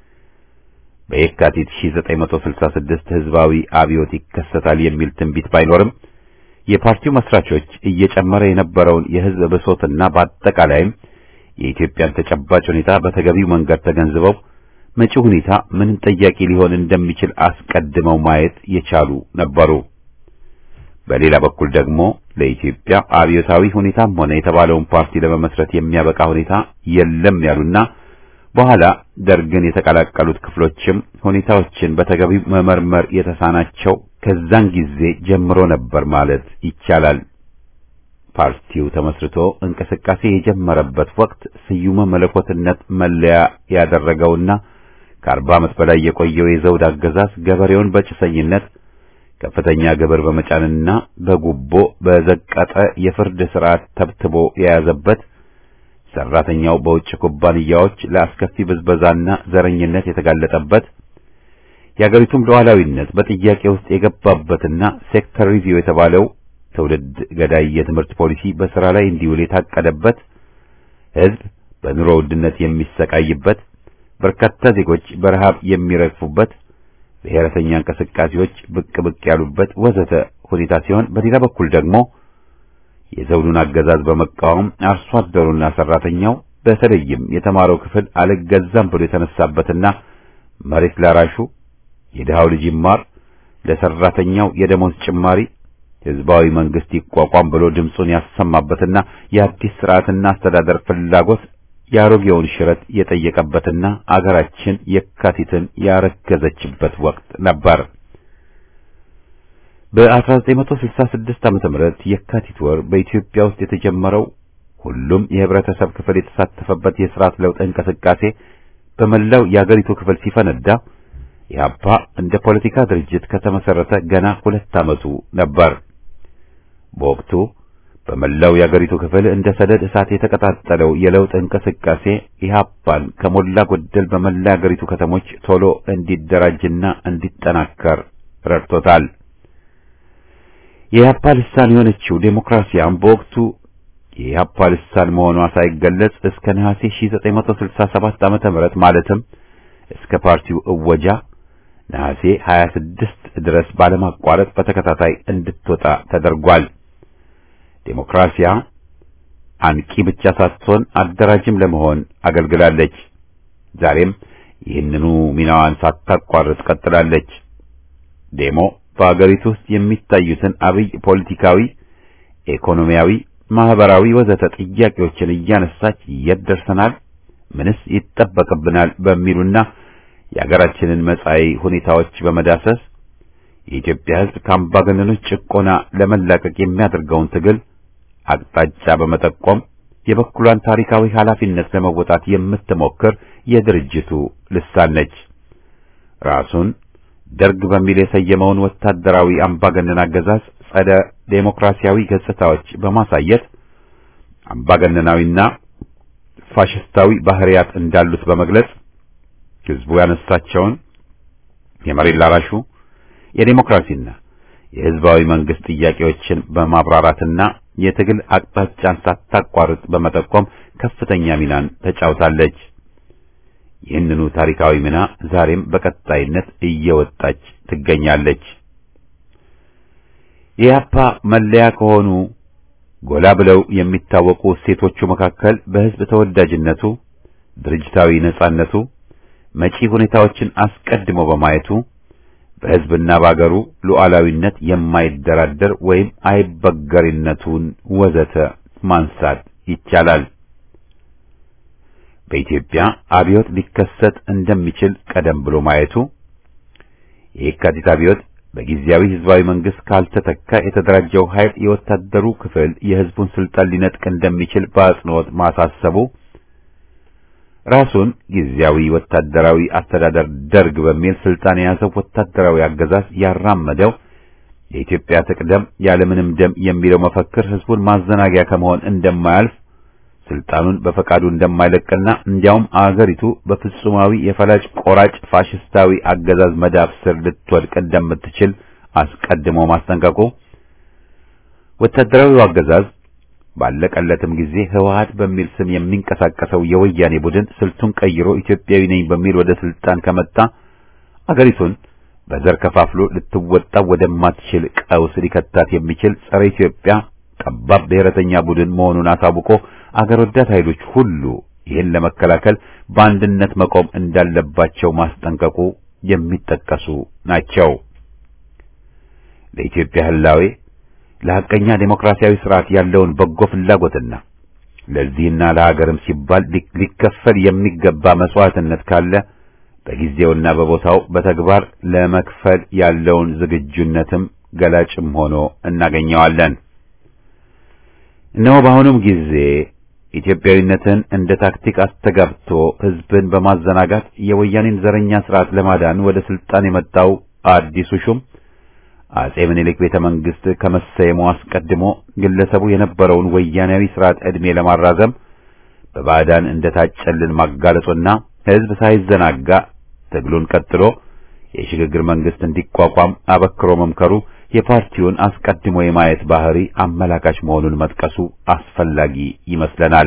በየካቲት 1966 ህዝባዊ አብዮት ይከሰታል የሚል ትንቢት ባይኖርም የፓርቲው መስራቾች እየጨመረ የነበረውን የህዝብ ብሶትና በአጠቃላይም የኢትዮጵያን ተጨባጭ ሁኔታ በተገቢው መንገድ ተገንዝበው መጪው ሁኔታ ምንም ጠያቂ ሊሆን እንደሚችል አስቀድመው ማየት የቻሉ ነበሩ። በሌላ በኩል ደግሞ ለኢትዮጵያ አብዮታዊ ሁኔታም ሆነ የተባለውን ፓርቲ ለመመስረት የሚያበቃ ሁኔታ የለም ያሉና በኋላ ደርግን የተቀላቀሉት ክፍሎችም ሁኔታዎችን በተገቢው መመርመር የተሳናቸው ከዛን ጊዜ ጀምሮ ነበር ማለት ይቻላል። ፓርቲው ተመስርቶ እንቅስቃሴ የጀመረበት ወቅት ስዩመ መለኮትነት መለያ ያደረገውና ከአርባ ዓመት በላይ የቆየው የዘውድ አገዛዝ ገበሬውን በጭሰኝነት ከፍተኛ ግብር በመጫንና በጉቦ በዘቀጠ የፍርድ ስርዓት ተብትቦ የያዘበት ሰራተኛው በውጭ ኩባንያዎች ለአስከፊ ብዝበዛና ዘረኝነት የተጋለጠበት የአገሪቱም ሉዓላዊነት በጥያቄ ውስጥ የገባበትና ሴክተር ሪቪው የተባለው ትውልድ ገዳይ የትምህርት ፖሊሲ በሥራ ላይ እንዲውል የታቀደበት ሕዝብ በኑሮ ውድነት የሚሰቃይበት በርካታ ዜጎች በረሃብ የሚረግፉበት ብሔረተኛ እንቅስቃሴዎች ብቅ ብቅ ያሉበት ወዘተ ሁኔታ ሲሆን በሌላ በኩል ደግሞ የዘውዱን አገዛዝ በመቃወም አርሶ አደሩና ሰራተኛው በተለይም የተማረው ክፍል አልገዛም ብሎ የተነሳበትና መሬት ላራሹ የድሃው ልጅ ይማር፣ ለሰራተኛው የደሞዝ ጭማሪ ህዝባዊ መንግስት ይቋቋም ብሎ ድምፁን ያሰማበትና የአዲስ ስርዓትና አስተዳደር ፍላጎት የአሮጌውን ሽረት የጠየቀበትና አገራችን የካቲትን ያረገዘችበት ወቅት ነበር። በ1966 ዓመተ ምህረት የካቲት ወር በኢትዮጵያ ውስጥ የተጀመረው ሁሉም የህብረተሰብ ክፍል የተሳተፈበት የስርዓት ለውጥ እንቅስቃሴ በመላው የአገሪቱ ክፍል ሲፈነዳ ኢህአፓ እንደ ፖለቲካ ድርጅት ከተመሰረተ ገና ሁለት ዓመቱ ነበር። በወቅቱ በመላው የአገሪቱ ክፍል እንደ ሰደድ እሳት የተቀጣጠለው የለውጥ እንቅስቃሴ ኢህአፓን ከሞላ ጎደል በመላ የአገሪቱ ከተሞች ቶሎ እንዲደራጅና እንዲጠናከር ረድቶታል። የኢህአፓ ልሳን የሆነችው ዴሞክራሲያም በወቅቱ የኢህአፓ ልሳን መሆኗ ሳይገለጽ እስከ ነሐሴ 1967 ዓመተ ምህረት ማለትም እስከ ፓርቲው እወጃ ነሐሴ 26 ድረስ ባለማቋረጥ በተከታታይ እንድትወጣ ተደርጓል። ዴሞክራሲያ አንቂ ብቻ ሳትሆን አደራጅም ለመሆን አገልግላለች። ዛሬም ይህንኑ ሚናዋን ሳታቋርጥ ቀጥላለች። ዴሞ በአገሪቱ ውስጥ የሚታዩትን አብይ ፖለቲካዊ፣ ኢኮኖሚያዊ፣ ማህበራዊ ወዘተ ጥያቄዎችን እያነሳች የት ደርሰናል፣ ምንስ ይጠበቅብናል በሚሉና የአገራችንን መጻኢ ሁኔታዎች በመዳሰስ የኢትዮጵያ ሕዝብ ከአምባገነኖች ጭቆና ለመላቀቅ የሚያደርገውን ትግል አቅጣጫ በመጠቆም የበኩሏን ታሪካዊ ኃላፊነት ለመወጣት የምትሞክር የድርጅቱ ልሳን ነች። ራሱን ደርግ በሚል የሰየመውን ወታደራዊ አምባገነን አገዛዝ ጸደ ዴሞክራሲያዊ ገጽታዎች በማሳየት አምባገነናዊና ፋሽስታዊ ባህሪያት እንዳሉት በመግለጽ ሕዝቡ ያነሳቸውን የመሬት ላራሹ የዴሞክራሲና የሕዝባዊ መንግስት ጥያቄዎችን በማብራራትና የትግል አቅጣጫን ሳታቋርጥ በመጠቆም ከፍተኛ ሚናን ተጫውታለች። ይህንኑ ታሪካዊ ሚና ዛሬም በቀጣይነት እየወጣች ትገኛለች። የኢህአፓ መለያ ከሆኑ ጎላ ብለው የሚታወቁ እሴቶቹ መካከል በሕዝብ ተወዳጅነቱ፣ ድርጅታዊ ነጻነቱ፣ መጪ ሁኔታዎችን አስቀድሞ በማየቱ በሕዝብና በአገሩ ሉዓላዊነት የማይደራደር ወይም አይበገሪነቱን ወዘተ ማንሳት ይቻላል። በኢትዮጵያ አብዮት ሊከሰት እንደሚችል ቀደም ብሎ ማየቱ የየካቲት አብዮት በጊዜያዊ ህዝባዊ መንግስት ካልተተካ የተደራጀው ኃይል የወታደሩ ክፍል የህዝቡን ስልጣን ሊነጥቅ እንደሚችል በአጽንኦት ማሳሰቡ ራሱን ጊዜያዊ ወታደራዊ አስተዳደር ደርግ በሚል ስልጣን የያዘው ወታደራዊ አገዛዝ ያራመደው የኢትዮጵያ ትቅደም ያለምንም ደም የሚለው መፈክር ህዝቡን ማዘናጊያ ከመሆን እንደማያልፍ ስልጣኑን በፈቃዱ እንደማይለቅና እንዲያውም አገሪቱ በፍጹማዊ የፈላጭ ቆራጭ ፋሽስታዊ አገዛዝ መዳፍ ስር ልትወድቅ እንደምትችል አስቀድሞ ማስጠንቀቁ ወታደራዊው አገዛዝ ባለቀለትም ጊዜ ህወሓት በሚል ስም የሚንቀሳቀሰው የወያኔ ቡድን ስልቱን ቀይሮ ኢትዮጵያዊ ነኝ በሚል ወደ ስልጣን ከመጣ አገሪቱን በዘር ከፋፍሎ ልትወጣው ወደማትችል ቀውስ ሊከታት የሚችል ጸረ ኢትዮጵያ ጠባብ ብሔረተኛ ቡድን መሆኑን አሳውቆ አገር ወዳድ ኃይሎች ሁሉ ይህን ለመከላከል በአንድነት መቆም እንዳለባቸው ማስጠንቀቁ የሚጠቀሱ ናቸው። ለኢትዮጵያ ህላዌ ለሐቀኛ ዴሞክራሲያዊ ስርዓት ያለውን በጎ ፍላጎትና ለዚህና ለሀገርም ሲባል ሊከፈል የሚገባ መስዋዕትነት ካለ በጊዜውና በቦታው በተግባር ለመክፈል ያለውን ዝግጁነትም ገላጭም ሆኖ እናገኘዋለን። እነሆ በአሁኑም ጊዜ ኢትዮጵያዊነትን እንደ ታክቲክ አስተጋብቶ ህዝብን በማዘናጋት የወያኔን ዘረኛ ስርዓት ለማዳን ወደ ስልጣን የመጣው አዲሱ ሹም አጼ ምኒልክ ቤተ መንግስት ከመሰየሙ አስቀድሞ ግለሰቡ የነበረውን ወያኔያዊ ስርዓት ዕድሜ ለማራዘም በባዕዳን እንደታጨልን ማጋለጡና ህዝብ ሳይዘናጋ ትግሉን ቀጥሎ የሽግግር መንግስት እንዲቋቋም አበክሮ መምከሩ የፓርቲውን አስቀድሞ የማየት ባህሪ አመላካች መሆኑን መጥቀሱ አስፈላጊ ይመስለናል።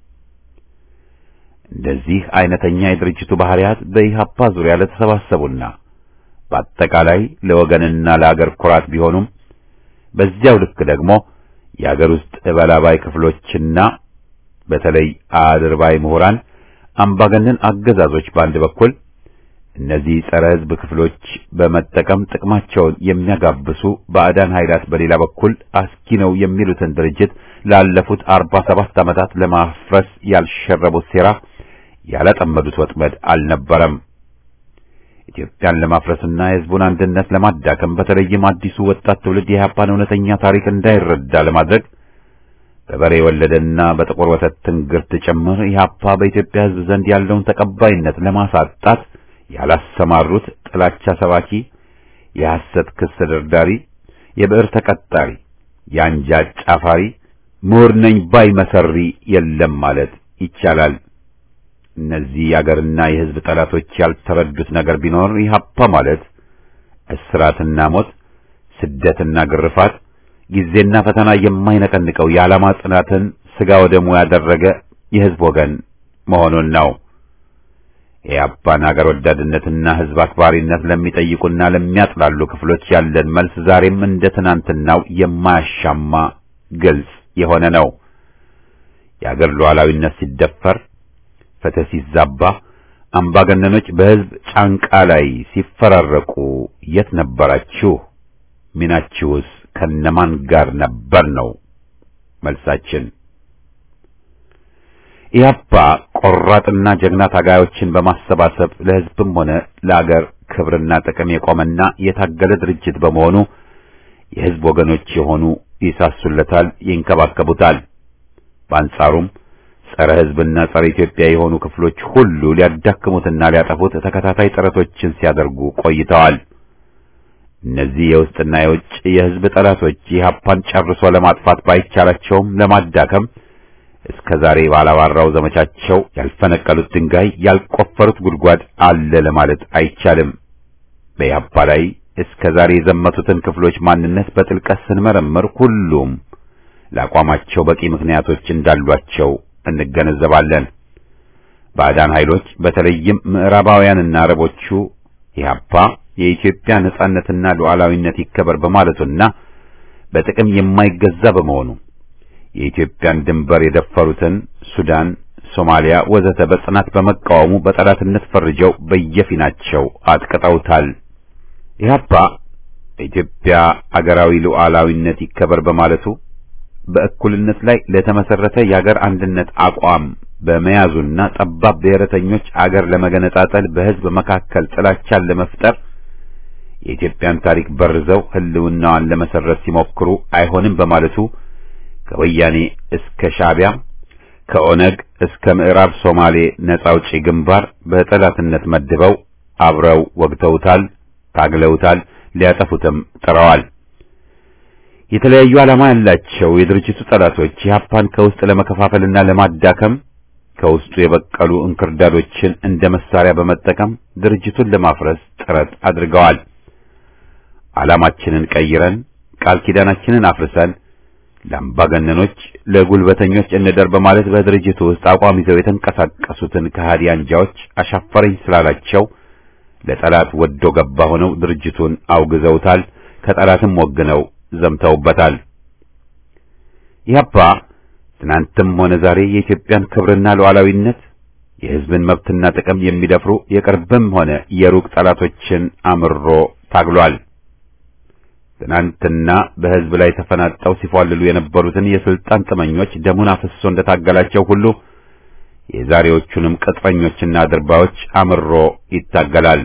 እንደዚህ አይነተኛ የድርጅቱ ባህሪያት በኢህአፓ ዙሪያ ለተሰባሰቡና በአጠቃላይ ለወገንና ለአገር ኩራት ቢሆኑም በዚያው ልክ ደግሞ የአገር ውስጥ እበላባይ ክፍሎችና በተለይ አድርባይ ምሁራን አምባገነን አገዛዞች በአንድ በኩል እነዚህ ጸረ ሕዝብ ክፍሎች በመጠቀም ጥቅማቸውን የሚያጋብሱ ባዕዳን ኃይላት በሌላ በኩል አስኪ ነው የሚሉትን ድርጅት ላለፉት አርባ ሰባት ዓመታት ለማፍረስ ያልሸረቡት ሴራ ያላጠመዱት ወጥመድ አልነበረም። ኢትዮጵያን ለማፍረስና የሕዝቡን አንድነት ለማዳከም በተለይም አዲሱ ወጣት ትውልድ የኢህአፓን እውነተኛ ታሪክ እንዳይረዳ ለማድረግ በበሬ የወለደና በጥቁር ወተት ትንግርት ጭምር ኢህአፓ በኢትዮጵያ ሕዝብ ዘንድ ያለውን ተቀባይነት ለማሳጣት ያላሰማሩት ጥላቻ ሰባኪ፣ የሐሰት ክስ ደርዳሪ፣ የብዕር ተቀጣሪ፣ የአንጃ ጫፋሪ፣ ምሁር ነኝ ባይ መሰሪ የለም ማለት ይቻላል። እነዚህ የአገርና የሕዝብ ጠላቶች ያልተረዱት ነገር ቢኖር ኢህአፓ ማለት እስራትና ሞት፣ ስደትና ግርፋት፣ ጊዜና ፈተና የማይነቀንቀው የዓላማ ጽናትን ሥጋ ወደሙ ያደረገ የሕዝብ ወገን መሆኑን ነው። የኢህአፓን አገር ወዳድነትና ሕዝብ አክባሪነት ለሚጠይቁና ለሚያጥላሉ ክፍሎች ያለን መልስ ዛሬም እንደ ትናንትናው የማያሻማ ግልጽ የሆነ ነው። የአገር ሉዓላዊነት ሲደፈር ፍትህ ሲዛባ አምባገነኖች በሕዝብ ጫንቃ ላይ ሲፈራረቁ የት ነበራችሁ? ሚናችሁስ ከነማን ጋር ነበር ነው መልሳችን። ኢህአፓ ቆራጥና ጀግና ታጋዮችን በማሰባሰብ ለሕዝብም ሆነ ለአገር ክብርና ጥቅም የቆመና የታገለ ድርጅት በመሆኑ የሕዝብ ወገኖች የሆኑ ይሳሱለታል፣ ይንከባከቡታል። በአንጻሩም ጸረ ሕዝብና ጸረ ኢትዮጵያ የሆኑ ክፍሎች ሁሉ ሊያዳክሙትና ሊያጠፉት ተከታታይ ጥረቶችን ሲያደርጉ ቆይተዋል። እነዚህ የውስጥና የውጭ የሕዝብ ጠላቶች ኢህአፓን ጨርሶ ለማጥፋት ባይቻላቸውም ለማዳከም እስከ ዛሬ ባላባራው ዘመቻቸው ያልፈነቀሉት ድንጋይ ያልቆፈሩት ጉድጓድ አለ ለማለት አይቻልም። በኢህአፓ ላይ እስከ ዛሬ የዘመቱትን ክፍሎች ማንነት በጥልቀት ስንመረምር ሁሉም ለአቋማቸው በቂ ምክንያቶች እንዳሏቸው እንገነዘባለን። ባዕዳን ኃይሎች በተለይም ምዕራባውያንና አረቦቹ ኢህአፓ የኢትዮጵያ ነጻነትና ሉዓላዊነት ይከበር በማለቱና በጥቅም የማይገዛ በመሆኑ የኢትዮጵያን ድንበር የደፈሩትን ሱዳን፣ ሶማሊያ ወዘተ በጽናት በመቃወሙ በጠላትነት ፈርጀው በየፊናቸው አጥቅጠውታል። ኢህአፓ በኢትዮጵያ አገራዊ ሉዓላዊነት ይከበር በማለቱ በእኩልነት ላይ ለተመሰረተ የአገር አንድነት አቋም በመያዙና ጠባብ ብሔረተኞች አገር ለመገነጣጠል በሕዝብ መካከል ጥላቻን ለመፍጠር የኢትዮጵያን ታሪክ በርዘው ሕልውናዋን ለመሰረት ሲሞክሩ አይሆንም በማለቱ ከወያኔ እስከ ሻዕቢያ ከኦነግ እስከ ምዕራብ ሶማሌ ነጻ አውጪ ግንባር በጠላትነት መድበው አብረው ወግተውታል፣ ታግለውታል፣ ሊያጠፉትም ጥረዋል። የተለያዩ ዓላማ ያላቸው የድርጅቱ ጠላቶች ኢህአፓን ከውስጥ ለመከፋፈልና ለማዳከም ከውስጡ የበቀሉ እንክርዳዶችን እንደ መሳሪያ በመጠቀም ድርጅቱን ለማፍረስ ጥረት አድርገዋል። ዓላማችንን ቀይረን ቃል ኪዳናችንን አፍርሰን ለአምባገነኖች፣ ለጉልበተኞች እንደር በማለት በድርጅቱ ውስጥ አቋም ይዘው የተንቀሳቀሱትን ከሃዲ አንጃዎች አሻፈረኝ ስላላቸው ለጠላት ወዶ ገባ ሆነው ድርጅቱን አውግዘውታል። ከጠላትም ወግነው ዘምተውበታል። ኢህአፓ ትናንትም ሆነ ዛሬ የኢትዮጵያን ክብርና ሉዓላዊነት የሕዝብን መብትና ጥቅም የሚደፍሩ የቅርብም ሆነ የሩቅ ጠላቶችን አምሮ ታግሏል። ትናንትና በሕዝብ ላይ ተፈናጠው ሲፏልሉ የነበሩትን የስልጣን ጥመኞች ደሙን አፍሶ እንደታገላቸው ሁሉ የዛሬዎቹንም ቅጥረኞችና አድርባዮች አምሮ ይታገላል።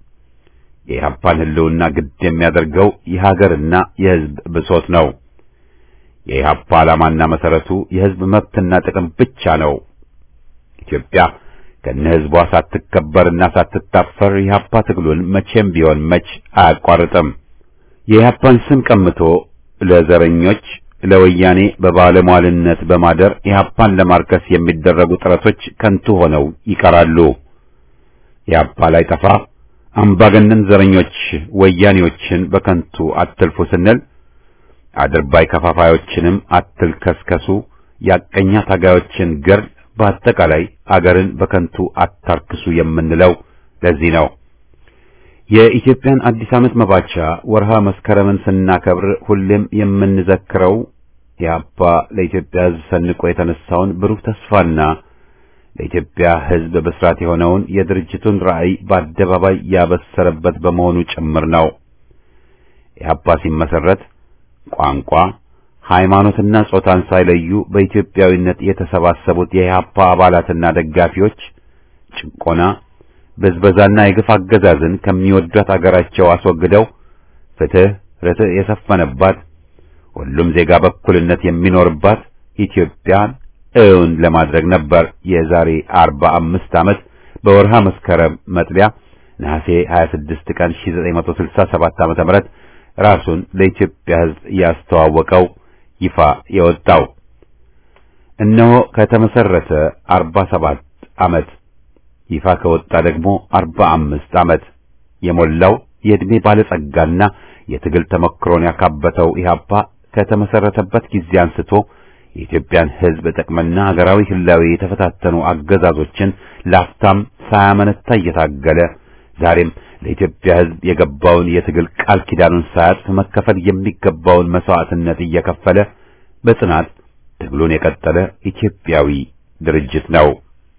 የኢህአፓን ሕልውና ግድ የሚያደርገው የሀገርና የሕዝብ ብሶት ነው። የኢህአፓ ዓላማና መሰረቱ የሕዝብ መብትና ጥቅም ብቻ ነው። ኢትዮጵያ ከነ ሕዝቧ ሳትከበርና ሳትታፈር የኢህአፓ ትግሉን መቼም ቢሆን መች አያቋርጥም። የኢህአፓን ስም ቀምቶ ለዘረኞች ለወያኔ በባለሟልነት በማደር ኢህአፓን ለማርከስ የሚደረጉ ጥረቶች ከንቱ ሆነው ይቀራሉ። ኢህአፓ ላይ ጠፋ አምባገነን ዘረኞች ወያኔዎችን በከንቱ አትልፉ ስንል አድርባይ ከፋፋዮችንም አትልከስከሱ፣ ያቀኛ ታጋዮችን ገር በአጠቃላይ አገርን በከንቱ አታርክሱ የምንለው ለዚህ ነው። የኢትዮጵያን አዲስ ዓመት መባቻ ወርሃ መስከረምን ስናከብር ሁሌም የምንዘክረው የአባ ለኢትዮጵያ ሕዝብ ሰንቆ የተነሳውን ብሩህ ተስፋና ለኢትዮጵያ ሕዝብ ብስራት የሆነውን የድርጅቱን ራዕይ በአደባባይ ያበሰረበት በመሆኑ ጭምር ነው። ኢህአፓ ሲመሰረት ቋንቋ፣ ሃይማኖትና ጾታን ሳይለዩ በኢትዮጵያዊነት የተሰባሰቡት የኢህአፓ አባላትና ደጋፊዎች ጭቆና ብዝበዛና የግፍ አገዛዝን ከሚወዷት አገራቸው አስወግደው ፍትህ፣ ርትዕ የሰፈነባት ሁሉም ዜጋ በእኩልነት የሚኖርባት ኢትዮጵያን እውን ለማድረግ ነበር። የዛሬ አርባ አምስት ዓመት በወርሃ መስከረም መጥቢያ ነሐሴ 26 ቀን 1967 ዓመተ ምህረት ራሱን ለኢትዮጵያ ሕዝብ ያስተዋወቀው ይፋ የወጣው እነሆ ከተመሰረተ 47 ዓመት ይፋ ከወጣ ደግሞ 45 ዓመት የሞላው የዕድሜ ባለጸጋና የትግል ተመክሮን ያካበተው ኢህአፓ ከተመሰረተበት ጊዜ አንስቶ የኢትዮጵያን ሕዝብ ጥቅምና ሀገራዊ ህላዌ የተፈታተኑ አገዛዞችን ላፍታም ሳያመነታ እየታገለ ዛሬም ለኢትዮጵያ ሕዝብ የገባውን የትግል ቃል ኪዳኑን ሳያጥፍ መከፈል የሚገባውን መስዋዕትነት እየከፈለ በጽናት ትግሉን የቀጠለ ኢትዮጵያዊ ድርጅት ነው።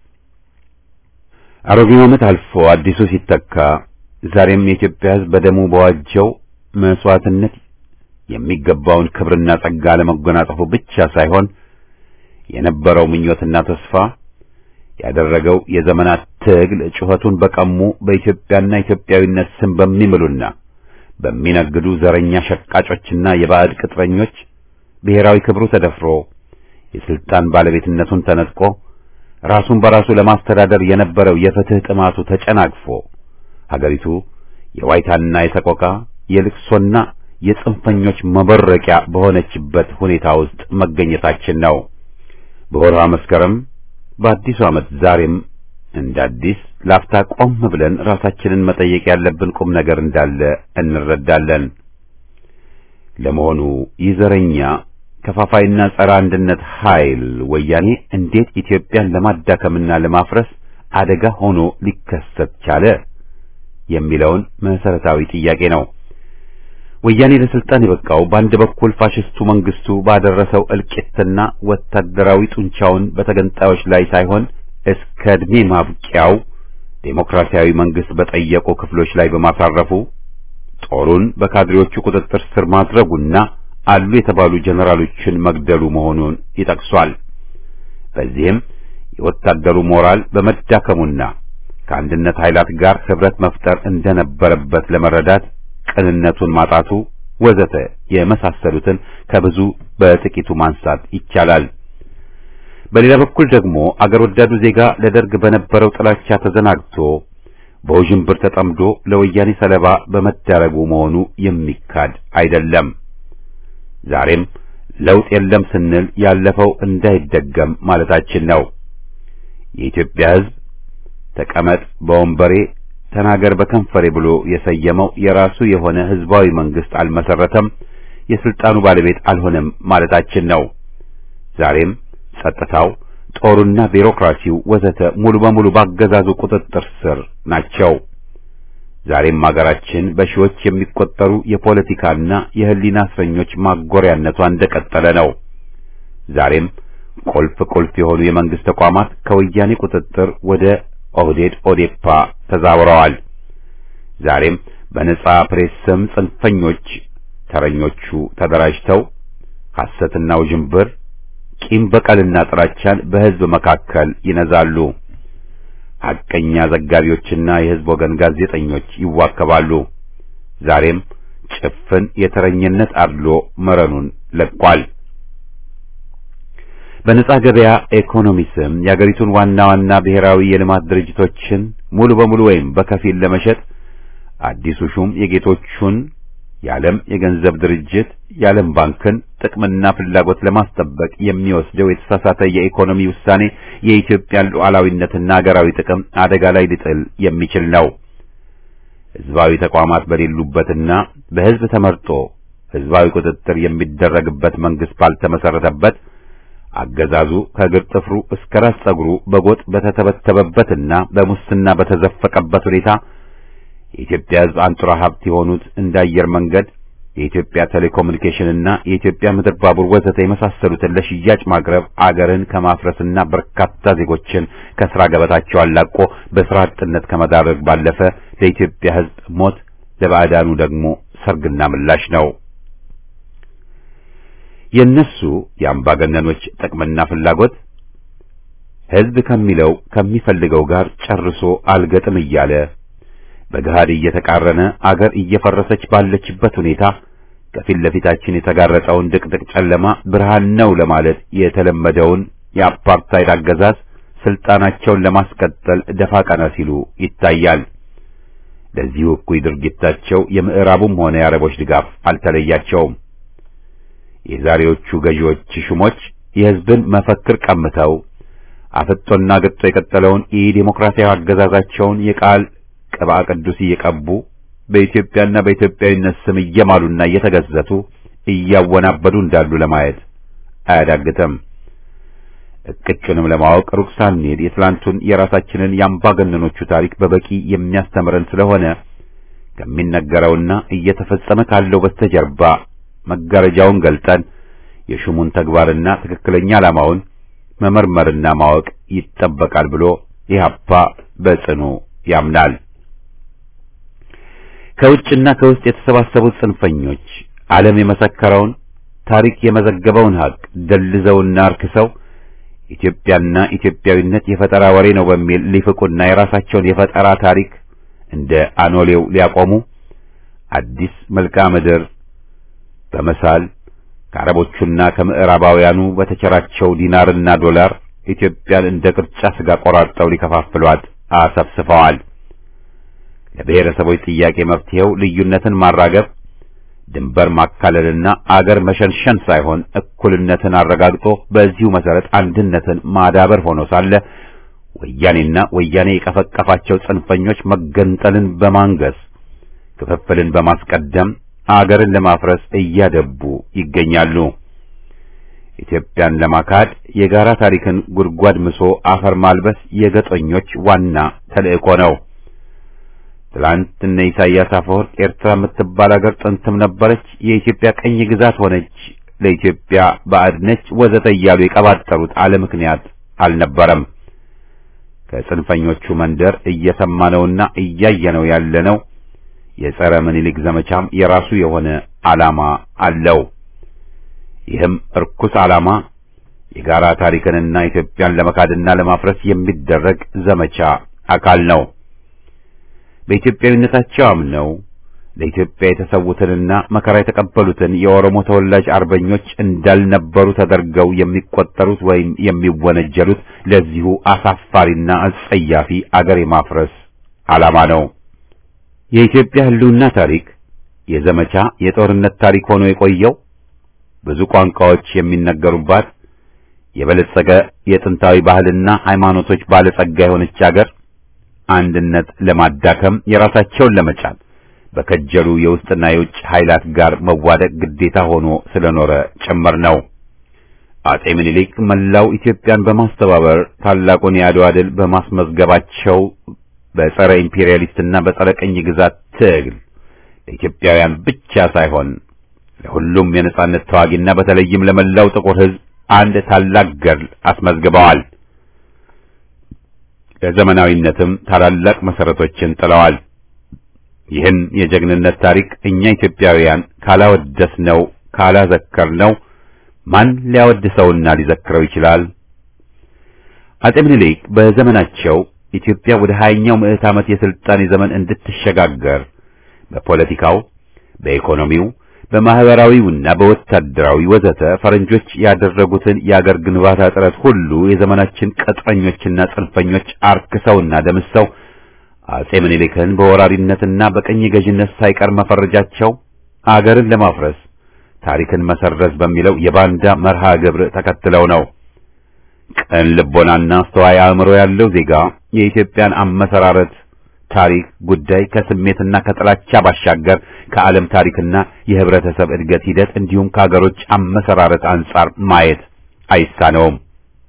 አሮጌው ዓመት አልፎ አዲሱ ሲተካ ዛሬም የኢትዮጵያ ሕዝብ በደሙ በዋጀው መስዋዕትነት የሚገባውን ክብርና ጸጋ ለመጎናጸፉ ብቻ ሳይሆን የነበረው ምኞትና ተስፋ ያደረገው የዘመናት ትግል ጩኸቱን በቀሙ በኢትዮጵያና ኢትዮጵያዊነት ስም በሚምሉና በሚነግዱ ዘረኛ ሸቃጮችና የባዕድ ቅጥረኞች ብሔራዊ ክብሩ ተደፍሮ የስልጣን ባለቤትነቱን ተነጥቆ ራሱን በራሱ ለማስተዳደር የነበረው የፍትህ ጥማቱ ተጨናግፎ ሀገሪቱ የዋይታና የሰቆቃ የልቅሶና የጽንፈኞች መበረቂያ በሆነችበት ሁኔታ ውስጥ መገኘታችን ነው። በወርሃ መስከረም በአዲሱ ዓመት ዛሬም እንደ አዲስ ላፍታ ቆም ብለን ራሳችንን መጠየቅ ያለብን ቁም ነገር እንዳለ እንረዳለን። ለመሆኑ ይህ ዘረኛ ከፋፋይና ጸረ አንድነት ኃይል ወያኔ እንዴት ኢትዮጵያን ለማዳከምና ለማፍረስ አደጋ ሆኖ ሊከሰት ቻለ የሚለውን መሰረታዊ ጥያቄ ነው። ወያኔ ለስልጣን የበቃው በአንድ በኩል ፋሽስቱ መንግስቱ ባደረሰው እልቂትና ወታደራዊ ጡንቻውን በተገንጣዮች ላይ ሳይሆን እስከ ዕድሜ ማብቂያው ዴሞክራሲያዊ መንግስት በጠየቁ ክፍሎች ላይ በማሳረፉ ጦሩን በካድሬዎቹ ቁጥጥር ስር ማድረጉና አሉ የተባሉ ጀነራሎችን መግደሉ መሆኑን ይጠቅሷል። በዚህም የወታደሩ ሞራል በመዳከሙና ከአንድነት ኃይላት ጋር ህብረት መፍጠር እንደነበረበት ለመረዳት ቅንነቱን ማጣቱ ወዘተ የመሳሰሉትን ከብዙ በጥቂቱ ማንሳት ይቻላል። በሌላ በኩል ደግሞ አገር ወዳዱ ዜጋ ለደርግ በነበረው ጥላቻ ተዘናግቶ በውዥንብር ተጠምዶ ለወያኔ ሰለባ በመዳረጉ መሆኑ የሚካድ አይደለም። ዛሬም ለውጥ የለም ስንል ያለፈው እንዳይደገም ማለታችን ነው። የኢትዮጵያ ሕዝብ ተቀመጥ በወንበሬ ተናገር በከንፈሬ ብሎ የሰየመው የራሱ የሆነ ህዝባዊ መንግስት አልመሰረተም፣ የስልጣኑ ባለቤት አልሆነም ማለታችን ነው። ዛሬም ጸጥታው፣ ጦሩና ቢሮክራሲው ወዘተ ሙሉ በሙሉ ባገዛዙ ቁጥጥር ስር ናቸው። ዛሬም አገራችን በሺዎች የሚቆጠሩ የፖለቲካና የህሊና እስረኞች ማጎሪያነቷ እንደቀጠለ ነው። ዛሬም ቁልፍ ቁልፍ የሆኑ የመንግስት ተቋማት ከወያኔ ቁጥጥር ወደ ኦህዴድ ኦዴፓ ተዛውረዋል። ዛሬም በነጻ ፕሬስ ስም ጽንፈኞች ተረኞቹ ተደራጅተው ሐሰትና ውዥንብር፣ ቂም በቀልና ጥላቻን በህዝብ መካከል ይነዛሉ። ሐቀኛ ዘጋቢዎችና የህዝብ ወገን ጋዜጠኞች ይዋከባሉ። ዛሬም ጭፍን የተረኝነት አድሎ መረኑን ለቋል። በነጻ ገበያ ኢኮኖሚ ስም የአገሪቱን ዋና ዋና ብሔራዊ የልማት ድርጅቶችን ሙሉ በሙሉ ወይም በከፊል ለመሸጥ አዲሱ ሹም የጌቶቹን የዓለም የገንዘብ ድርጅት የዓለም ባንክን ጥቅምና ፍላጎት ለማስጠበቅ የሚወስደው የተሳሳተ የኢኮኖሚ ውሳኔ የኢትዮጵያን ሉዓላዊነትና ሀገራዊ ጥቅም አደጋ ላይ ሊጥል የሚችል ነው። ህዝባዊ ተቋማት በሌሉበትና በህዝብ ተመርጦ ህዝባዊ ቁጥጥር የሚደረግበት መንግስት ባልተመሰረተበት አገዛዙ ከእግር ጥፍሩ እስከ ራስ ጸጉሩ በጎጥ በተተበተበበትና በሙስና በተዘፈቀበት ሁኔታ የኢትዮጵያ ህዝብ አንጡራ ሀብት የሆኑት እንደ አየር መንገድ፣ የኢትዮጵያ ቴሌኮሙኒኬሽንና የኢትዮጵያ ምድር ባቡር ወዘተ የመሳሰሉትን ለሽያጭ ማቅረብ አገርን ከማፍረስና በርካታ ዜጎችን ከስራ ገበታቸው አላቆ በስራ አጥነት ከመዳረግ ባለፈ ለኢትዮጵያ ህዝብ ሞት፣ ለባዕዳኑ ደግሞ ሰርግና ምላሽ ነው። የነሱ የአምባገነኖች ጥቅምና ፍላጎት ህዝብ ከሚለው ከሚፈልገው ጋር ጨርሶ አልገጥም እያለ በገሃድ እየተቃረነ አገር እየፈረሰች ባለችበት ሁኔታ ከፊት ለፊታችን የተጋረጠውን ድቅድቅ ጨለማ ብርሃን ነው ለማለት የተለመደውን የአፓርታይድ አገዛዝ ስልጣናቸውን ለማስቀጠል ደፋ ቀና ሲሉ ይታያል። ለዚሁ እኩይ ድርጊታቸው የምዕራቡም ሆነ የአረቦች ድጋፍ አልተለያቸውም። የዛሬዎቹ ገዢዎች ሹሞች የህዝብን መፈክር ቀምተው አፍጦና ገጦ የቀጠለውን የዲሞክራሲያዊ አገዛዛቸውን የቃል ቅባ ቅዱስ እየቀቡ በኢትዮጵያና በኢትዮጵያዊነት ስም እየማሉና እየተገዘቱ እያወናበዱ እንዳሉ ለማየት አያዳግተም። እቅጩንም ለማወቅ ሩቅ ሳንሄድ የትላንቱን የራሳችንን የአምባገነኖቹ ታሪክ በበቂ የሚያስተምረን ስለሆነ ከሚነገረውና እየተፈጸመ ካለው በስተጀርባ መጋረጃውን ገልጠን የሹሙን ተግባርና ትክክለኛ ዓላማውን መመርመርና ማወቅ ይጠበቃል ብሎ ኢህአፓ በጽኑ ያምናል። ከውጭና ከውስጥ የተሰባሰቡት ጽንፈኞች ዓለም የመሰከረውን ታሪክ የመዘገበውን ሀቅ ደልዘውና አርክሰው ኢትዮጵያና ኢትዮጵያዊነት የፈጠራ ወሬ ነው በሚል ሊፍቁና የራሳቸውን የፈጠራ ታሪክ እንደ አኖሌው ሊያቆሙ አዲስ መልክዓ ምድር በመሳል ከአረቦቹና ከምዕራባውያኑ በተቸራቸው ዲናርና ዶላር ኢትዮጵያን እንደ ቅርጫ ስጋ ቆራርጠው ሊከፋፍሏት አሰፍስፈዋል። ለብሔረሰቦች ጥያቄ መፍትሄው ልዩነትን ማራገብ፣ ድንበር ማካለልና አገር መሸንሸን ሳይሆን እኩልነትን አረጋግጦ በዚሁ መሰረት አንድነትን ማዳበር ሆኖ ሳለ ወያኔና ወያኔ የቀፈቀፋቸው ጽንፈኞች መገንጠልን በማንገስ ክፍፍልን በማስቀደም አገርን ለማፍረስ እያደቡ ይገኛሉ። ኢትዮጵያን ለማካድ የጋራ ታሪክን ጉድጓድ ምሶ አፈር ማልበስ የገጠኞች ዋና ተልእኮ ነው። ትላንት እነ ኢሳያስ አፈወርቅ ኤርትራ የምትባል አገር ጥንትም ነበረች፣ የኢትዮጵያ ቀኝ ግዛት ሆነች፣ ለኢትዮጵያ ባዕድ ነች፣ ወዘተ እያሉ የቀባጠሩት አለ ምክንያት አልነበረም። ከጽንፈኞቹ መንደር እየሰማነውና እያየነው ያለነው የጸረ ምኒልክ ዘመቻም የራሱ የሆነ ዓላማ አለው። ይህም እርኩስ ዓላማ የጋራ ታሪክንና ኢትዮጵያን ለመካድና ለማፍረስ የሚደረግ ዘመቻ አካል ነው። በኢትዮጵያዊነታቸው አምነው ለኢትዮጵያ የተሰዉትንና መከራ የተቀበሉትን የኦሮሞ ተወላጅ አርበኞች እንዳልነበሩ ተደርገው የሚቆጠሩት ወይም የሚወነጀሉት ለዚሁ አሳፋሪና አጸያፊ አገር የማፍረስ ዓላማ ነው። የኢትዮጵያ ሕልውና ታሪክ የዘመቻ የጦርነት ታሪክ ሆኖ የቆየው ብዙ ቋንቋዎች የሚነገሩባት የበለጸገ የጥንታዊ ባህልና ሃይማኖቶች ባለጸጋ የሆነች አገር አንድነት ለማዳከም የራሳቸውን ለመጫን በከጀሉ የውስጥና የውጭ ኃይላት ጋር መዋደቅ ግዴታ ሆኖ ስለኖረ ጭምር ነው። አጼ ምኒልክ መላው ኢትዮጵያን በማስተባበር ታላቁን የአድዋ ድል በማስመዝገባቸው በጸረ ኢምፔሪያሊስትና በጸረ ቅኝ ግዛት ትግል ለኢትዮጵያውያን ብቻ ሳይሆን ለሁሉም የነጻነት ተዋጊና በተለይም ለመላው ጥቁር ሕዝብ አንድ ታላቅ ገድል አስመዝግበዋል። ለዘመናዊነትም ታላላቅ መሰረቶችን ጥለዋል። ይህን የጀግንነት ታሪክ እኛ ኢትዮጵያውያን ካላወደስነው ካላዘከርነው ማን ሊያወድሰውና ሊዘክረው ይችላል? አጼ ምኒልክ በዘመናቸው ኢትዮጵያ ወደ ሀያኛው ምዕት ዓመት የስልጣኔ ዘመን እንድትሸጋገር በፖለቲካው፣ በኢኮኖሚው፣ በማህበራዊውና በወታደራዊ ወዘተ ፈረንጆች ያደረጉትን የአገር ግንባታ ጥረት ሁሉ የዘመናችን ቅጥረኞችና ጽንፈኞች አርክሰውና ደምሰው አጼ ምኒልክን በወራሪነትና በቀኝ ገዥነት ሳይቀር መፈረጃቸው አገርን ለማፍረስ ታሪክን መሰረዝ በሚለው የባንዳ መርሃ ግብር ተከትለው ነው። ቅን ልቦናና አስተዋይ አእምሮ ያለው ዜጋ የኢትዮጵያን አመሰራረት ታሪክ ጉዳይ ከስሜትና ከጥላቻ ባሻገር ከዓለም ታሪክና የህብረተሰብ እድገት ሂደት እንዲሁም ከሀገሮች አመሰራረት አንጻር ማየት አይሳነውም።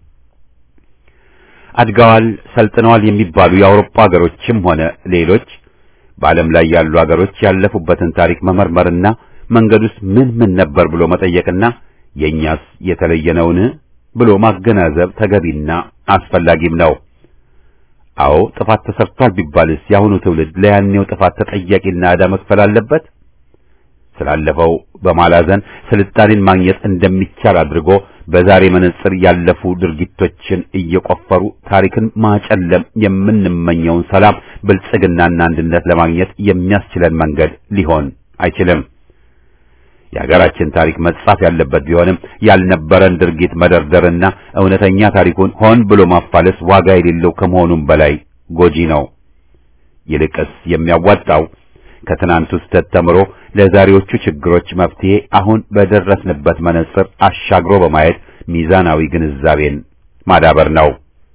አድገዋል፣ ሰልጥነዋል የሚባሉ የአውሮፓ ሀገሮችም ሆነ ሌሎች በዓለም ላይ ያሉ ሀገሮች ያለፉበትን ታሪክ መመርመርና መንገዱስ ምን ምን ነበር ብሎ መጠየቅና የእኛስ የተለየ ነውን ብሎ ማገናዘብ ተገቢና አስፈላጊም ነው። አዎ ጥፋት ተሰርቷል ቢባልስ የአሁኑ ትውልድ ለያኔው ጥፋት ተጠያቂና ዕዳ መክፈል አለበት? ስላለፈው በማላዘን ስልጣኔን ማግኘት እንደሚቻል አድርጎ በዛሬ መነጽር ያለፉ ድርጊቶችን እየቆፈሩ ታሪክን ማጨለም የምንመኘውን ሰላም፣ ብልጽግናና አንድነት ለማግኘት የሚያስችለን መንገድ ሊሆን አይችልም። የሀገራችን ታሪክ መጻፍ ያለበት ቢሆንም ያልነበረን ድርጊት መደርደርና እውነተኛ ታሪኩን ሆን ብሎ ማፋለስ ዋጋ የሌለው ከመሆኑም በላይ ጎጂ ነው። ይልቅስ የሚያዋጣው ከትናንቱ ስህተት ተምሮ ለዛሬዎቹ ችግሮች መፍትሄ አሁን በደረስንበት መነጽር አሻግሮ በማየት ሚዛናዊ ግንዛቤን ማዳበር ነው።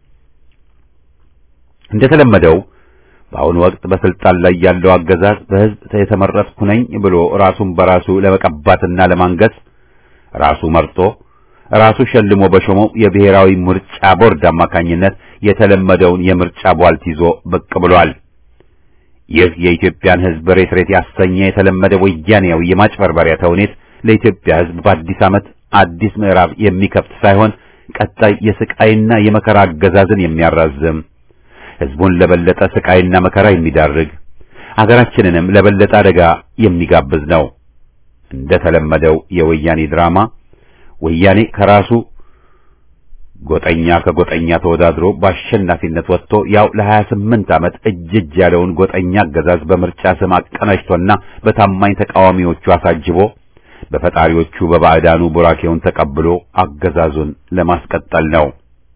እንደተለመደው በአሁኑ ወቅት በስልጣን ላይ ያለው አገዛዝ በሕዝብ የተመረጥኩ ነኝ ብሎ ራሱን በራሱ ለመቀባትና ለማንገስ ራሱ መርጦ ራሱ ሸልሞ በሾመው የብሔራዊ ምርጫ ቦርድ አማካኝነት የተለመደውን የምርጫ ቧልት ይዞ ብቅ ብሏል። ይህ የኢትዮጵያን ሕዝብ ሬት ሬት ያሰኘ የተለመደ ወያኔያዊ የማጭበርበሪያ ተውኔት ለኢትዮጵያ ሕዝብ በአዲስ ዓመት አዲስ ምዕራፍ የሚከፍት ሳይሆን ቀጣይ የስቃይና የመከራ አገዛዝን የሚያራዝም ሕዝቡን ለበለጠ ስቃይና መከራ የሚዳርግ አገራችንንም ለበለጠ አደጋ የሚጋብዝ ነው። እንደ ተለመደው የወያኔ ድራማ ወያኔ ከራሱ ጎጠኛ ከጎጠኛ ተወዳድሮ በአሸናፊነት ወጥቶ ያው ለ28 ዓመት እጅ እጅ ያለውን ጎጠኛ አገዛዝ በምርጫ ስም አቀናጅቶና በታማኝ ተቃዋሚዎቹ አሳጅቦ በፈጣሪዎቹ በባዕዳኑ ቡራኬውን ተቀብሎ አገዛዙን ለማስቀጠል ነው።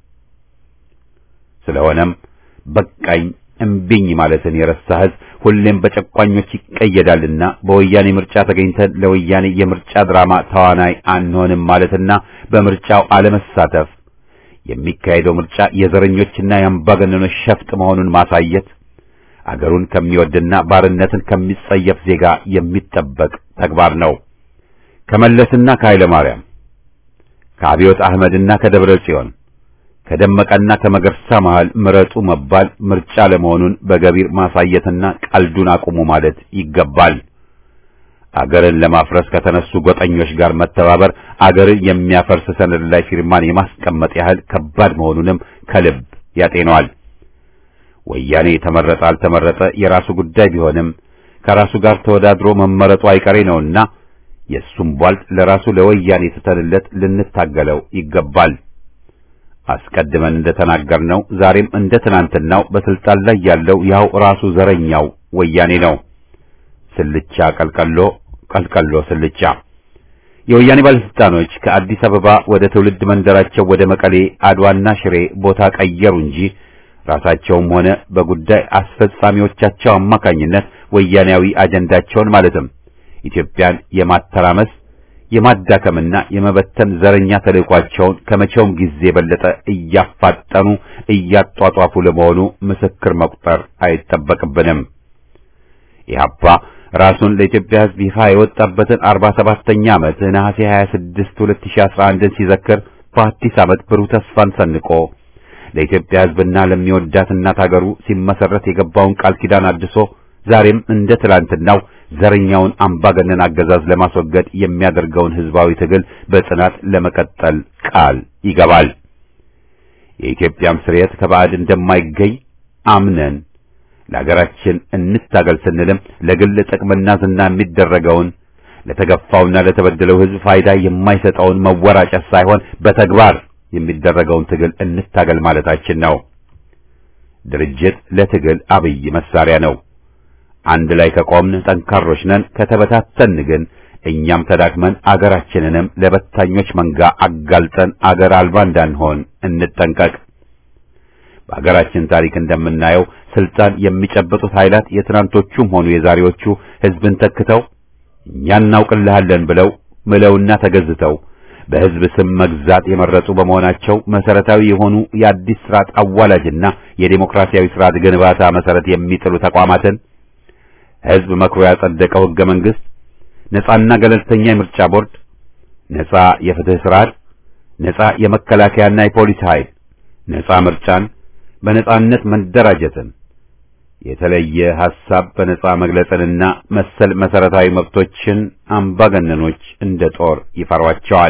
ስለሆነም በቃኝ እምቢኝ ማለትን የረሳ ሕዝብ ሁሌም በጨቋኞች ይቀየዳልና በወያኔ ምርጫ ተገኝተን ለወያኔ የምርጫ ድራማ ተዋናይ አንሆንም ማለትና በምርጫው አለመሳተፍ የሚካሄደው ምርጫ የዘረኞችና የአምባገነኖች ሸፍጥ መሆኑን ማሳየት አገሩን ከሚወድና ባርነትን ከሚጸየፍ ዜጋ የሚጠበቅ ተግባር ነው። ከመለስና ከኃይለ ማርያም ከአብዮት አህመድና ከደብረ ጽዮን ከደመቀና ከመገርሳ መሃል ምረጡ መባል ምርጫ ለመሆኑን በገቢር ማሳየትና ቀልዱን አቁሙ ማለት ይገባል። አገርን ለማፍረስ ከተነሱ ጎጠኞች ጋር መተባበር አገርን የሚያፈርስ ሰነድ ላይ ፊርማን የማስቀመጥ ያህል ከባድ መሆኑንም ከልብ ያጤነዋል። ወያኔ ተመረጠ አልተመረጠ የራሱ ጉዳይ ቢሆንም ከራሱ ጋር ተወዳድሮ መመረጡ አይቀሬ ነውና የእሱም ቧልጥ ለራሱ ለወያኔ ትተንለት ልንታገለው ይገባል። አስቀድመን እንደተናገርነው ዛሬም እንደ ትናንትናው በስልጣን ላይ ያለው ያው ራሱ ዘረኛው ወያኔ ነው። ስልቻ ቀልቀሎ፣ ቀልቀሎ ስልቻ። የወያኔ ባለስልጣኖች ከአዲስ አበባ ወደ ትውልድ መንደራቸው ወደ መቀሌ፣ አድዋና ሽሬ ቦታ ቀየሩ እንጂ ራሳቸውም ሆነ በጉዳይ አስፈጻሚዎቻቸው አማካኝነት ወያኔያዊ አጀንዳቸውን ማለትም ኢትዮጵያን የማተራመስ የማዳከምና የመበተን ዘረኛ ተልዕኳቸውን ከመቼውም ጊዜ የበለጠ እያፋጠኑ እያጧጧፉ ለመሆኑ ምስክር መቁጠር አይጠበቅብንም። ኢህአፓ ራሱን ለኢትዮጵያ ሕዝብ ይፋ የወጣበትን 47ኛ ዓመት ነሐሴ 26 2011ን ሲዘክር በአዲስ ዓመት ብሩህ ተስፋን ሰንቆ ለኢትዮጵያ ሕዝብና ለሚወዳት እናት አገሩ ሲመሰረት የገባውን ቃል ኪዳን አድሶ ዛሬም እንደ ትላንትናው ዘረኛውን አምባገነን አገዛዝ ለማስወገድ የሚያደርገውን ሕዝባዊ ትግል በጽናት ለመቀጠል ቃል ይገባል። የኢትዮጵያም ስርየት ከባዕድ እንደማይገኝ አምነን ለሀገራችን እንታገል ስንልም ለግል ጥቅምና ዝና የሚደረገውን ለተገፋውና ለተበደለው ሕዝብ ፋይዳ የማይሰጠውን መወራጨት ሳይሆን በተግባር የሚደረገውን ትግል እንታገል ማለታችን ነው። ድርጅት ለትግል አብይ መሳሪያ ነው። አንድ ላይ ከቆምን ጠንካሮች ነን። ከተበታተን ግን እኛም ተዳክመን አገራችንንም ለበታኞች መንጋ አጋልጠን አገር አልባ እንዳንሆን እንጠንቀቅ። በአገራችን ታሪክ እንደምናየው ስልጣን የሚጨበጡት ኃይላት የትናንቶቹም ሆኑ የዛሬዎቹ ሕዝብን ተክተው እኛ እናውቅልሃለን ብለው ምለውና ተገዝተው በሕዝብ ስም መግዛት የመረጡ በመሆናቸው መሰረታዊ የሆኑ የአዲስ ስርዓት አዋላጅና የዴሞክራሲያዊ ስርዓት ግንባታ መሰረት የሚጥሉ ተቋማትን ሕዝብ መክሮ ያጸደቀው ሕገ መንግሥት፣ ነጻና ገለልተኛ የምርጫ ቦርድ፣ ነጻ የፍትህ ስርዓት፣ ነጻ የመከላከያና የፖሊስ ኃይል፣ ነጻ ምርጫን፣ በነጻነት መደራጀትን፣ የተለየ ሐሳብ በነጻ መግለጽንና መሰል መሰረታዊ መብቶችን አምባገነኖች እንደ ጦር ይፈሯቸዋል።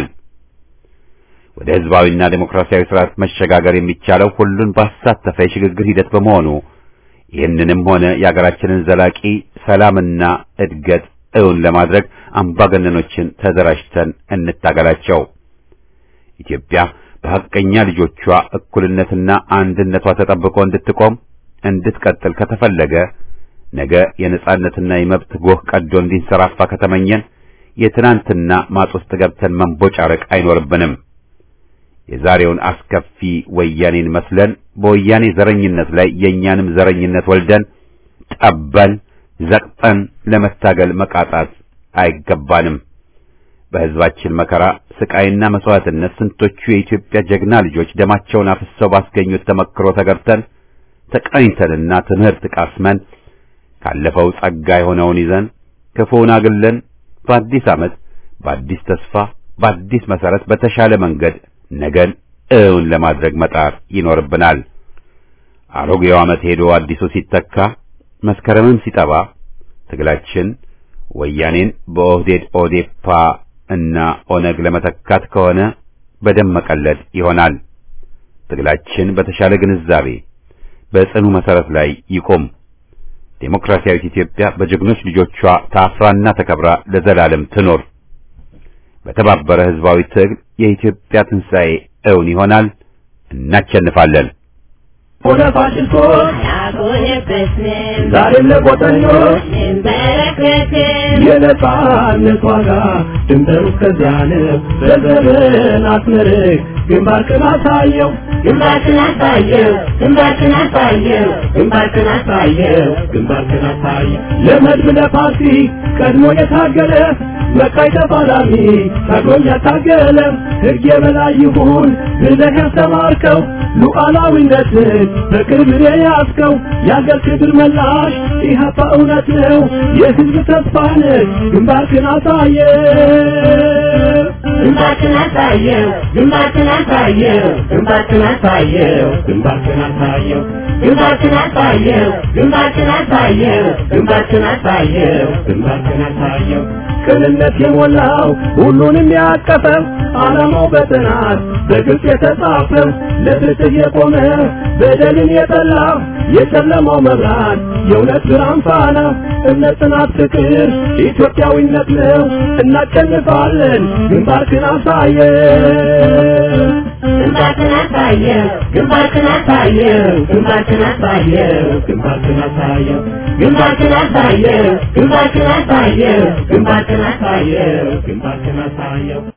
ወደ ሕዝባዊና ዴሞክራሲያዊ ስርዓት መሸጋገር የሚቻለው ሁሉን ባሳተፈ የሽግግር ሂደት በመሆኑ ይህንንም ሆነ የአገራችንን ዘላቂ ሰላምና እድገት እውን ለማድረግ አምባገነኖችን ተደራጅተን እንታገላቸው። ኢትዮጵያ በሐቀኛ ልጆቿ እኩልነትና አንድነቷ ተጠብቆ እንድትቆም እንድትቀጥል ከተፈለገ ነገ የነጻነትና የመብት ጎህ ቀዶ እንዲንሰራፋ ከተመኘን የትናንትና ማጥ ውስጥ ገብተን መንቦጫረቅ አይኖርብንም። የዛሬውን አስከፊ ወያኔን መስለን በወያኔ ዘረኝነት ላይ የእኛንም ዘረኝነት ወልደን ጠበን ዘቅጠን ለመታገል መቃጣት አይገባንም። በሕዝባችን መከራ ስቃይና መስዋዕትነት ስንቶቹ የኢትዮጵያ ጀግና ልጆች ደማቸውን አፍሰው ባስገኙት ተመክሮ ተገብተን ተቀኝተንና ትምህርት ቃስመን ካለፈው ጸጋ የሆነውን ይዘን ክፉውን አግለን በአዲስ ዓመት በአዲስ ተስፋ በአዲስ መሰረት በተሻለ መንገድ ነገን እውን ለማድረግ መጣር ይኖርብናል። አሮጌው ዓመት ሄዶ አዲሱ ሲተካ መስከረምም ሲጠባ ትግላችን ወያኔን በኦህዴድ ኦዴፓ እና ኦነግ ለመተካት ከሆነ በደም መቀለድ ይሆናል። ትግላችን በተሻለ ግንዛቤ በጽኑ መሰረት ላይ ይቆም። ዴሞክራሲያዊት ኢትዮጵያ በጀግኖች ልጆቿ ታፍራና ተከብራ ለዘላለም ትኖር። በተባበረ ሕዝባዊ ትግል የኢትዮጵያ ትንሣኤ እውን ይሆናል። እናሸንፋለን። ሆነ ፋሽስቶች ዛሬም ለቆጠኞች የነጻነት ዋጋ ድንበሩ እስከዚያ ነው። በዘመን አስመርቅ ግንባርክን አሳየው ግንባርክን አሳየው ግንባርክን አሳየው ግንባርክን አሳየው ግንባርክን አሳየው ለመድብ ለፓርቲ ቀድሞ የታገለ መቃይ ተፋላሚ ታግሎም ያታገለ ሕግ የበላይ ይሁን ብለህ ያስተማርከው ሉዓላዊነትን በቅርብ የያዝከው የአገር ክብር መላሽ ኢህአፓ እውነት ነው የሕዝብ ተስፋ ነህ ግንባርክን አሳየው ግንባርክን አሳየው ግንባርክን አሳየው ግንባርክን አሳየው ግንባርክን አሳየው ግንባርክን አሳየው ግንባርክን አሳየው ግንባርክን አሳየው ግንባርክን አሳየው ቅንነት የሞላው ሁሉንም ያቀፈው ዓላማው በጥናት በግልጽ የተጻፈው ለፍትህ የቆመ በደልን የጠላ የጨለማው መብራት የእውነት ብርሃን ፋና እምነት፣ ጽናት፣ ፍቅር ኢትዮጵያዊነት ነው። እናሸንፋለን። ግንባርክን አሳየው ግንባርክን አሳየው ግንባርክን አሳየው ግንባርክን አሳየው ግንባርክን አሳየው ግንባርክን አሳየው ግንባርክን አሳየው ግንባርክን አሳየው ግንባርክን አሳየው